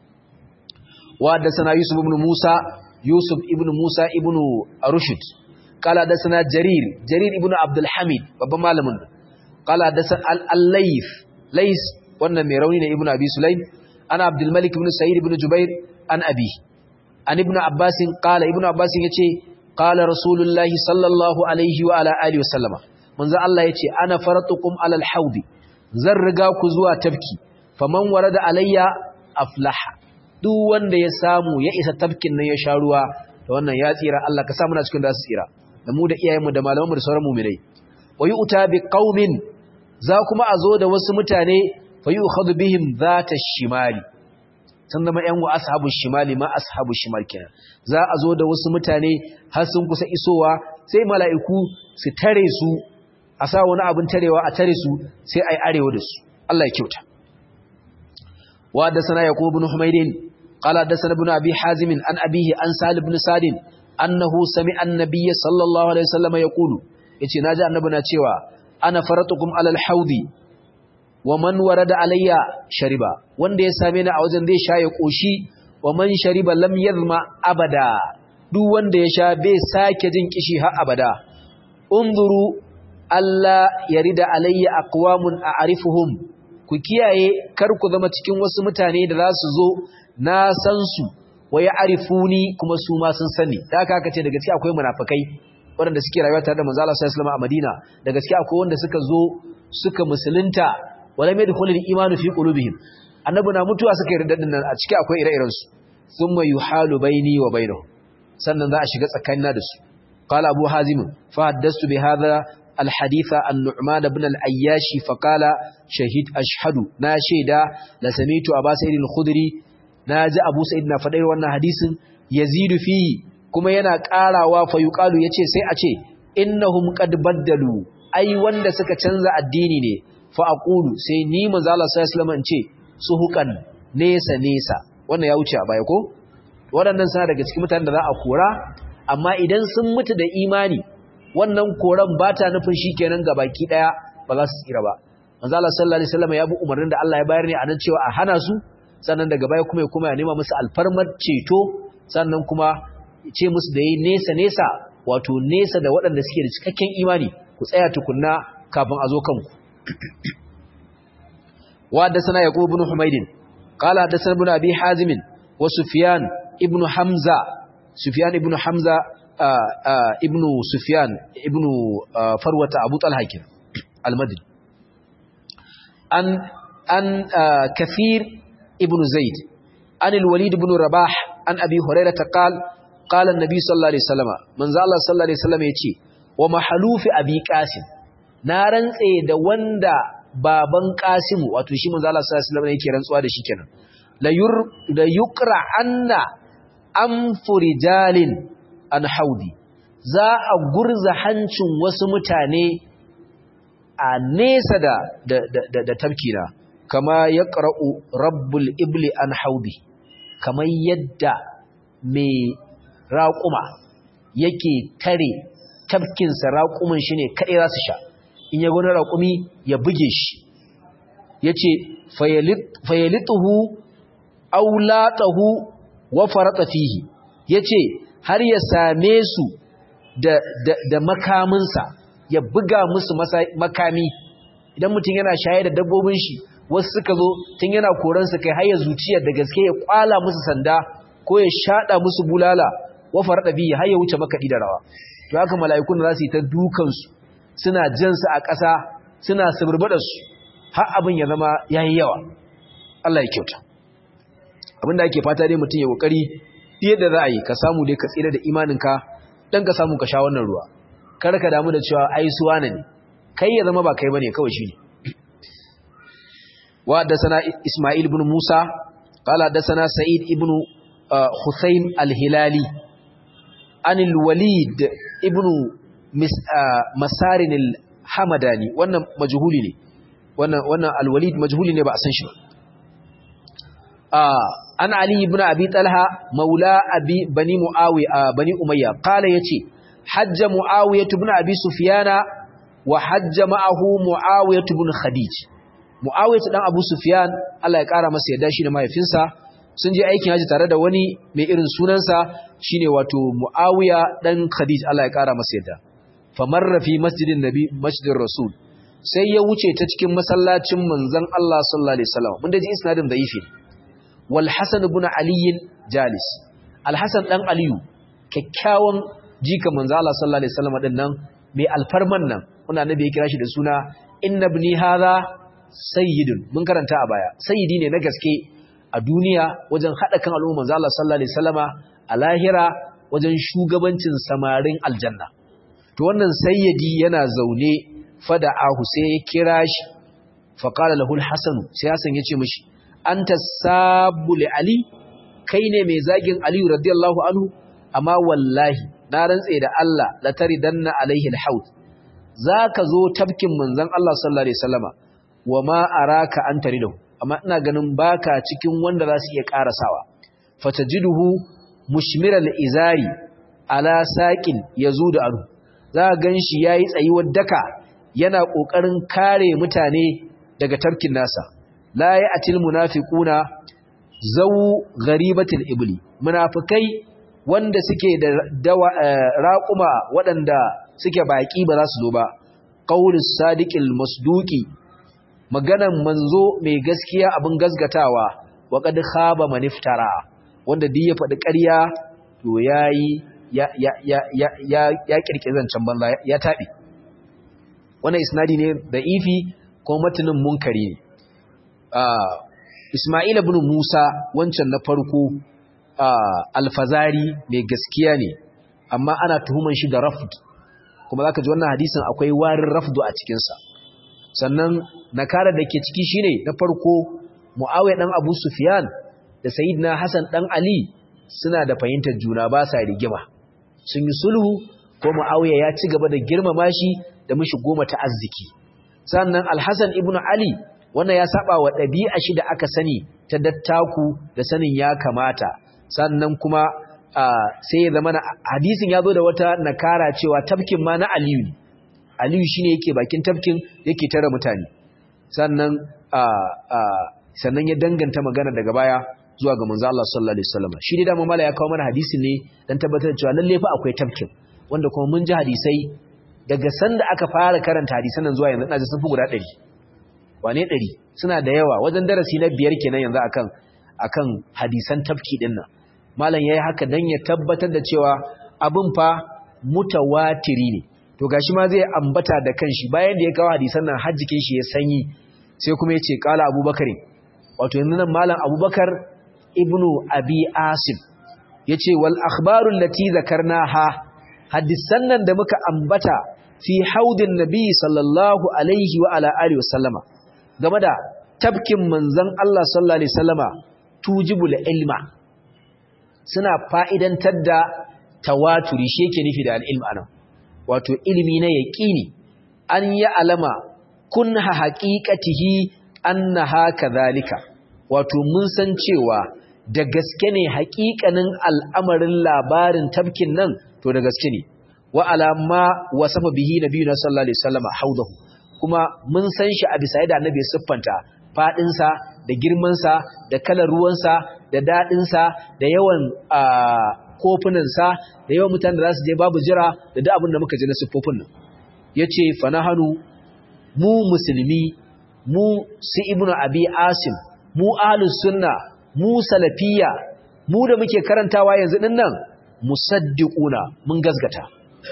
wa da sana Yusuf ibn Musa Yusuf ibn Musa ibn Rushd qala da sana Jarir Jarir ibn Abdul Hamid babban malamin qala da sana al-Layth Lays wannan mai rauni ne ibn Abi Sulaim ana Abdul Malik ibn Sa'id ibn Jubair an abi an ibn Abbas qala ibn Abbas yace qala Rasulullahi sallallahu alaihi wa ala alihi wasallama manzo Allah yace ana faratukum alal haudi zan riga ku zuwa tafki faman warada alayya aflaha duk wanda ya samu ya isa tafkin nan ya sha ruwa da wannan ya tsira Allah ka sa muna cikin da su tsira da mu da iyayenmu da malamanmu da sauran mu'minai wa yu'ta bi qaumin za kuma a zo da wasu mutane fa yu'khadhu bihim zata shimali sun zama yan wa ashabu shimali ma ashabu shimal kenan za a zo da wasu mutane har sun kusa isowa sai mala'iku su tare su a sa wani abin tarewa a tare su sai ai arewa da su Allah ya kyauta wa da sana yaqub ibn humaydin qala da sana ibn abi hazim an abihi an salib ibn sadin annahu sami'a an-nabiy sallallahu alaihi wasallam yaqulu yace naji annabi na cewa ana faratukum alal haudi wa man warada alayya shariba wanda ya same ni a wajen zai sha ya koshi wa man shariba lam yazma abada duk wanda ya sha bai sake jin kishi har abada unzuru alla yarida alayya aqwamun a'rifuhum ku kiyaye kar ku zama cikin wasu mutane da za su zo na san su wa ya'rifuni kuma su ma sun sani da haka aka ce daga cikin akwai munafikai waɗanda suke rayuwa tare da manzo Allah sallallahu alaihi wasallam a Madina da gaske akwai wanda suka zo suka musulunta wala mai dukhulul imanu fi qulubihim annabi na mutuwa suka yi riddadin nan a ciki akwai ire-iren su thumma yuhalu baini wa bainahum sannan za a shiga tsakanina da su qala abu hazim fa haddastu bi hadha الحديث عن نعمان بن الأياشي فقال شهيد أشهد ناشيدا لسميت أبا سيد الخدري ناجى أبو سيد نفدير وانا حديث يزيد فيه كما ينا قالا وفيقال يتي سي أتي إنهم قد بدلوا أي وانا سكا تنزع الديني ني فأقول سي نيما زالة سيسلم انتي سهوكا نيسا نيسا وانا يوتي أبا يكو waɗannan suna daga cikin mutanen da za a kora amma idan sun mutu da imani wannan koran ba ta nufin shi kenan ga baki ɗaya ba za su tsira ba manzo Allah sallallahu alaihi wasallam ya bi umarnin da Allah ya bayar ne a nan cewa a hana su sannan daga baya kuma ya kuma ya nema musu alfarmar ceto sannan kuma ce musu da yi nesa nesa wato nesa da waɗanda suke da cikakken imani ku tsaya tukunna kafin a zo kanku wa haddathana yaqub ibn humaydin qala haddathana ibn abi hazim wa sufyan ibn hamza sufyan ibn hamza ibn sufyan ibn farwata abu talha kin al-madini an an kathir ibn zaid an al-walid ibn rabah an abi hurairah qal qala an-nabi sallallahu alaihi wasallam manzo Allah sallallahu alaihi wasallam yace wa mahalufi abi qasim na rantse da wanda baban qasim wato shi manzo Allah sallallahu alaihi wasallam yake rantsuwa da shi kenan la yur la yuqra anna amfurijalin an haudi za a gurza hancin wasu mutane a nesa da da da, da tafkina kama ya ƙara'u rabbul ibli an haudi kamar yadda mai raƙuma yake tare tafkinsa raƙumin shi ne kaɗai za su sha in ya gani raƙumi ya buge shi ya ce fayalituhu aulatahu wa farata fihi ya ce har ya same su da, da, da makaminsa ya buga musu makami idan mutum yana shaye da dabbobin shi wasu suka zo tun yana koransu kai har ya zuciyar da gaske ya kwala musu sanda ko ya shada musu bulala wa farada bihi har ya wuce makaɗi da rawa to haka mala'ikun za su yi ta dukansu suna jansu a ƙasa suna suburbada su har abin ya zama yayi yawa Allah ya kyauta abin da ake fata dai mutum ya kokari fiye da za a yi ka samu dai ka tsira da imaninka dan ka samu ka sha wannan ruwa kar ka damu da cewa ai suwa ne kai ya zama ba kai bane kawai shine wa haddathana Isma'il ibn Musa qala haddathana Sa'id ibn Husayn al-Hilali an al-Walid ibn Masarin al-Hamadani wannan majhuli ne wannan wannan al-Walid majhuli ne ba a san shi ba an Ali ibn Abi Talha maula abi bani Muawiya bani Umayya qala yace hajja Muawiya ibn Abi Sufyana wa hajja ma'ahu Muawiya ibn Khadij Muawiya dan Abu Sufyan Allah ya kara masa yadda shi da mahaifinsa sun je aikin haji tare da wani mai irin sunansa shine wato Muawiya dan Khadij Allah ya kara masa yadda famarra fi masjidin nabi masjidir rasul sai ya wuce ta cikin masallacin manzon Allah sallallahu alaihi wasallam mun da ji isnadin da'ifi wal Hasan ibn Ali jalis al Hasan dan Aliyu kyakkyawan jika manzo Allah sallallahu alaihi wasallam din nan mai alfarman nan wannan annabi ya kira shi da suna inna ibni hadha sayyidun mun karanta a baya sayyidi ne na gaske a duniya wajen hada kan al'umma manzo Allah sallallahu alaihi wasallama a lahira wajen shugabancin samarin aljanna to wannan sayyidi yana zaune fada'ahu sai ya kira shi fa qala lahu al-hasan sai hasan ya ce mishi anta sabbu li ali kai ne mai zagin ali radiyallahu anhu amma wallahi na rantse da Allah la taridanna alaihi al-haud zaka zo tafkin manzon Allah sallallahu alaihi wasallama wama araka an taridahu amma ina ganin baka cikin wanda za su iya karasawa fatajiduhu mushmiral izari ala saqin yazudu anhu za ganshi yayi tsayuwar daka yana kokarin kare mutane daga tafkin nasa la ya'til munafiquna zaw gharibatil ibli munafikai wanda suke da dawa raquma waɗanda suke baki ba za su zo ba qaulus sadiqil masduqi maganan manzo mai gaskiya abin gasgatawa wa qad khaba maniftara wanda duk ya faɗi ƙarya to yayi ya ya ya ya ya, ya kirkire zancen banza ya taɓe wannan isnadi ne da ifi ko matanin munkari ne Ismail ibn Musa wancan na farko alfazari mai gaskiya ne amma ana tuhuman shi da rafd kuma zaka ji wannan hadisin akwai warin rafdu a cikin sa sannan nakara da ke ciki shine na farko Muawiya dan Abu Sufyan da Sayyidina Hassan dan Ali suna da fahimtar juna ba sa rigima sun yi sulhu ko Muawiya ya ci gaba da girmama shi da mishi goma ta arziki sannan Al-Hasan ibn Ali wannan ya saba wa ɗabi'a shi da aka sani ta dattaku da sanin ya kamata sannan kuma sai ya zama hadisin ya zo da wata nakara cewa tafkin ma na Aliyu ne Aliyu shine yake bakin tafkin yake tare mutane sannan sannan ya danganta magana daga baya zuwa ga manzo Allah sallallahu alaihi wasallam shi dai da mamala ya kawo mana hadisi ne dan tabbatar cewa lalle fa akwai tafkin wanda kuma mun ji hadisai daga sanda aka fara karanta hadisan nan zuwa yanzu ina ji sun fi guda 100 wane 100 suna da yawa wajen darasi na biyar kenan yanzu akan akan hadisan tafki din nan malam yayi haka dan ya tabbatar da cewa abin fa mutawatiri ne to gashi ma zai ambata da kanshi bayan da ya kawo hadisan nan har jikin shi ya sanyi sai kuma ya ce qala abubakar wato yanzu nan malam abubakar ibnu abi asim yace wal akhbaru allati zakarnaha hadisan nan da muka ambata fi haudin nabi sallallahu alaihi wa ala alihi wasallama game da tabkin manzon Allah sallallahu alaihi wasallama tujibul ilma suna fa'idantar da tawaturi shi yake nufi da al'ilm anan wato ilimi na yaqini an ya alama kunha haqiqatihi annaha kadhalika wato mun san cewa da gaske ne haƙiƙanin al'amarin labarin tabkin nan to da gaske ne wa alama wasafa bihi nabiyuna sallallahu alaihi wasallama haudahu kuma mun san shi a bisa yadda annabi ya siffanta fadin sa da girman sa da kalar ruwan sa da dadin sa da yawan kofunan sa da yawan mutanen da za su je babu jira da duk abin da muka ji na siffofin nan yace fanahanu mu musulmi mu su ibnu abi asim mu ahlus sunna mu salafiyya mu da muke karantawa yanzu din nan musaddiquna mun gazgata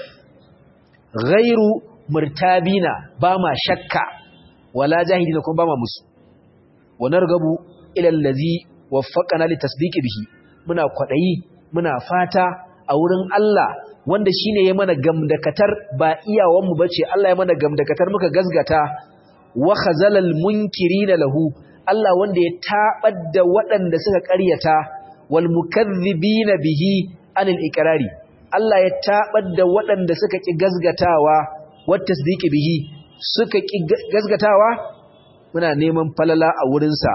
ghairu murtabina ba ma shakka wala jahidina kuma ba ma musu wa nargabu ila allazi waffaqana litasdiqi bihi muna kwadayi muna fata a wurin Allah wanda shine ya mana gamdakatar ba iyawan mu bace Allah ya mana gamdakatar muka gazgata wa khazalal munkirina lahu Allah wanda ya tabar da waɗanda suka ƙaryata wal mukaththibina bihi anil iqrari Allah ya tabar da waɗanda suka ki gazgatawa wat tasdiqi bihi suka ki gazgatawa muna neman falala a wurin sa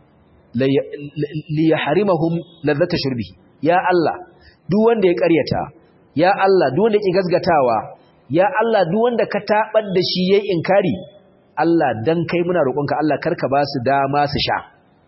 li yahrimahum ladhata shurbihi ya Allah duk wanda ya ƙaryata ya Allah duk wanda ya ki gazgatawa ya Allah duk wanda ka tabar da shi yayin inkari Allah dan kai muna roƙonka Allah karka ba su dama su sha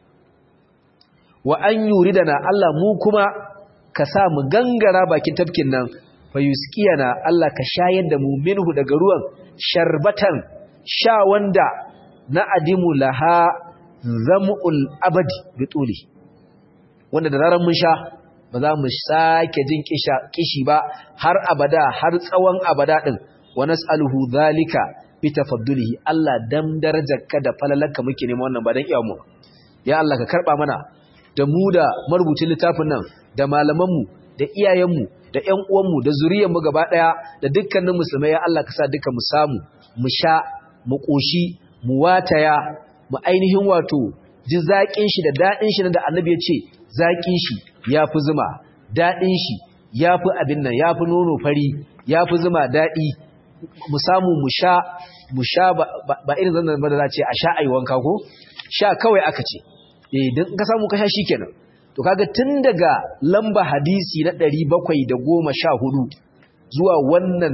wa an yuridana Allah mu kuma ka sa mu gangara bakin tafkin nan fa yusqiyana Allah ka shayar da mu minhu daga ruwan sharbatan sha wanda na adimu laha zamul abadi bituli wanda da zaran mun sha ba za mu sake jin kisha kishi ba har abada har tsawon abada din wa nas'aluhu zalika bi tafaddulihi Allah dan darajarka da falalarka muke neman wannan ba dan iyamu ya Allah ka karba mana da mu da marubucin littafin nan da malamanmu da iyayenmu da ƴan uwanmu da zuriyarmu gaba ɗaya da dukkanin musulmai ya Allah ka sa duka mu samu mu sha mu ƙoshi mu wataya mu ainihin wato ji zaƙin shi da daɗin shi da annabi ya ce zaƙin shi ya fi zuma daɗin shi ya fi abin nan ya fi nono fari ya fi zuma daɗi mu samu mu sha mu sha ba irin zan da za ce a sha ayi wanka ko sha kawai aka ce eh dan ka samu ka sha shikenan to kaga tun daga lamba hadisi na 714 zuwa wannan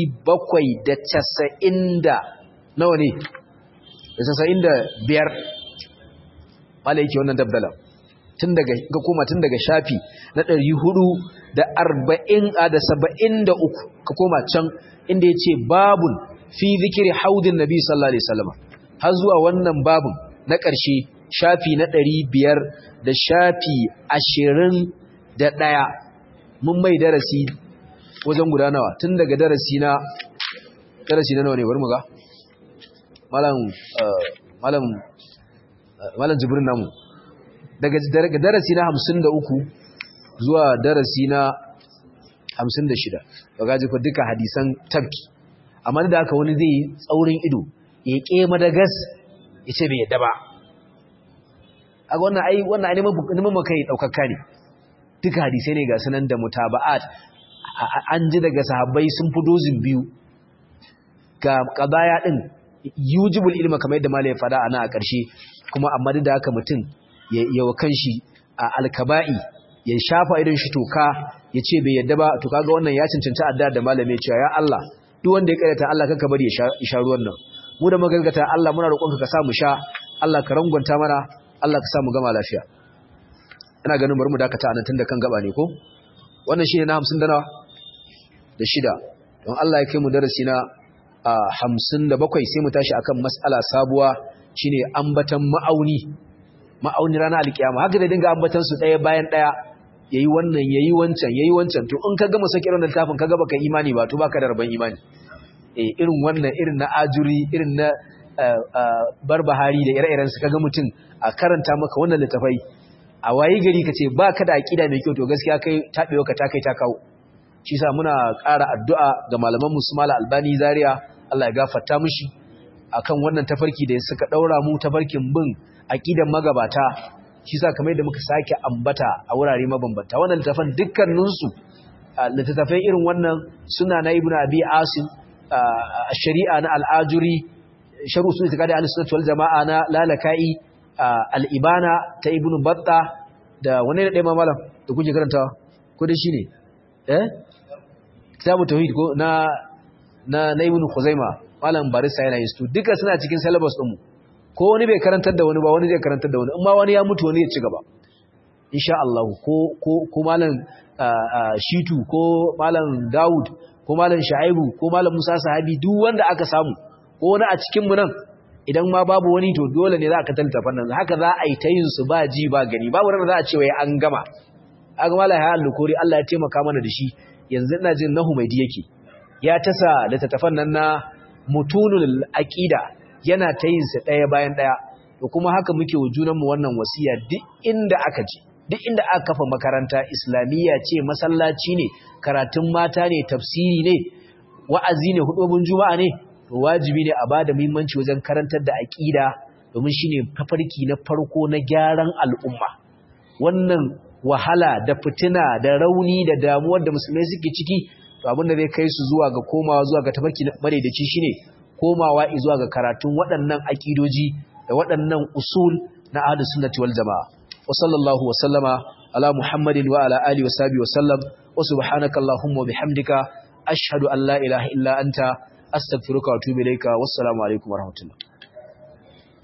790 da nawa ne da 95 wala yake wannan dabdala tun daga ga koma tun daga shafi na 440 da 73 ka koma can inda yace babun fi zikri haudin nabi sallallahu alaihi wasallam har zuwa wannan babun na ƙarshe shafi na ɗari biyar da shafi ashirin da ɗaya mun mai darasi wajen guda nawa tun daga darasi na darasi na nawa ne bari mu ga malam malam malam jibrin namu daga darasi na 53 zuwa darasi na 56 ga jifa duka hadisan tabki amma da haka wani zai tsaurin ido ya ke madagas ya ce bai yadda ba a wannan ai wannan ai neman makai daukakka ne duka hadisai ne ga sanan da mutaba'at an ji daga sahabbai sun fi dozin biyu ga qadaya din yujibul ilma kamar yadda malai fada ana a ƙarshe kuma amma da haka mutum ya wa kanshi a alkaba'i ya shafa idan shi toka ya ce bai yadda ba to kaga wannan ya cancanci adda da malami cewa ya Allah duk wanda ya karyata Allah kanka bari ya sha ruwan nan mu da magalgata Allah muna roƙonka ka sa mu sha Allah ka rangwanta mana Allah ka sa mu gama lafiya ina ganin bari mu dakata anan tunda kan gaba ne ko wannan shine na 50 da nawa da shida don Allah ya kai mu darasi na a 57 sai mu tashi akan mas'ala sabuwa shine ambatan ma'auni ma'auni ranar alkiyama haka da dinga ambatan su daya bayan daya yayi wannan yayi wancan yayi wancan to in ka gama saki wannan littafin ka ga baka imani ba to baka da rabon imani eh irin wannan irin na ajuri irin na barbahari da ire-iren su kaga mutum a karanta maka wannan littafai a wayi gari kace baka da aqida mai kyau to gaskiya kai tabewa ka ta kai ta kawo shi yasa muna ƙara addu'a ga malaman mu Sumala Albani Zaria Allah ya gafarta mishi akan wannan tafarki da suka daura mu tafarkin bin aqidan magabata shi yasa kamar yadda muka sake ambata a wurare mabambanta wannan littafan dukkaninsu littattafai irin wannan suna na Ibn Abi Asim shari'a na al'ajuri sharu sun itikadi al-sunnah wal jama'a na lalaka'i al-ibana ta ibnu batta da wani da dai malam da kuke karantawa ko dai shine eh kitabu tauhid ko na na na ibnu khuzaima malam barista yana yin su duka suna cikin syllabus din mu ko wani bai karantar da wani ba wani zai karantar da wani in ma wani ya mutu wani ya ci gaba insha Allah ko ko ko malam shitu ko malam daud ko malam sha'ibu ko malam musa sahabi duk wanda aka samu ko wani a cikin mu nan idan ma babu wani to dole ne za ka tallata fannin haka za a yi ta yin su ba ji ba gani babu ranar za a ce wai an gama aka mala ya alukuri Allah ya taimaka mana da shi yanzu ina jin nahu mai yake ya tasa littattafan nan na mutunul aqida yana ta yin su daya bayan daya to kuma haka muke wa junan mu wannan wasiya duk inda aka je duk inda aka kafa makaranta islamiyya ce masallaci ne karatun mata ne tafsiri ne wa'azi ne hudubun juma'a ne to wajibi ne a bada muhimmanci wajen karantar da aqida domin shine tafarki na farko na gyaran al'umma wannan wahala da fitina da rauni da damuwar da musulmai suke ciki to abin da zai kai su zuwa ga komawa zuwa ga tafarki na madaidaici shine komawa zuwa ga karatun waɗannan aqidoji da waɗannan usul na ahlus sunnati wal jamaa wa sallallahu wa sallama ala muhammadin wa ala alihi wa sahbihi wa sallam wa subhanaka allahumma wa bihamdika ashhadu an la ilaha illa anta astaghfiruka wa atubu ilayka wassalamu alaikum warahmatullahi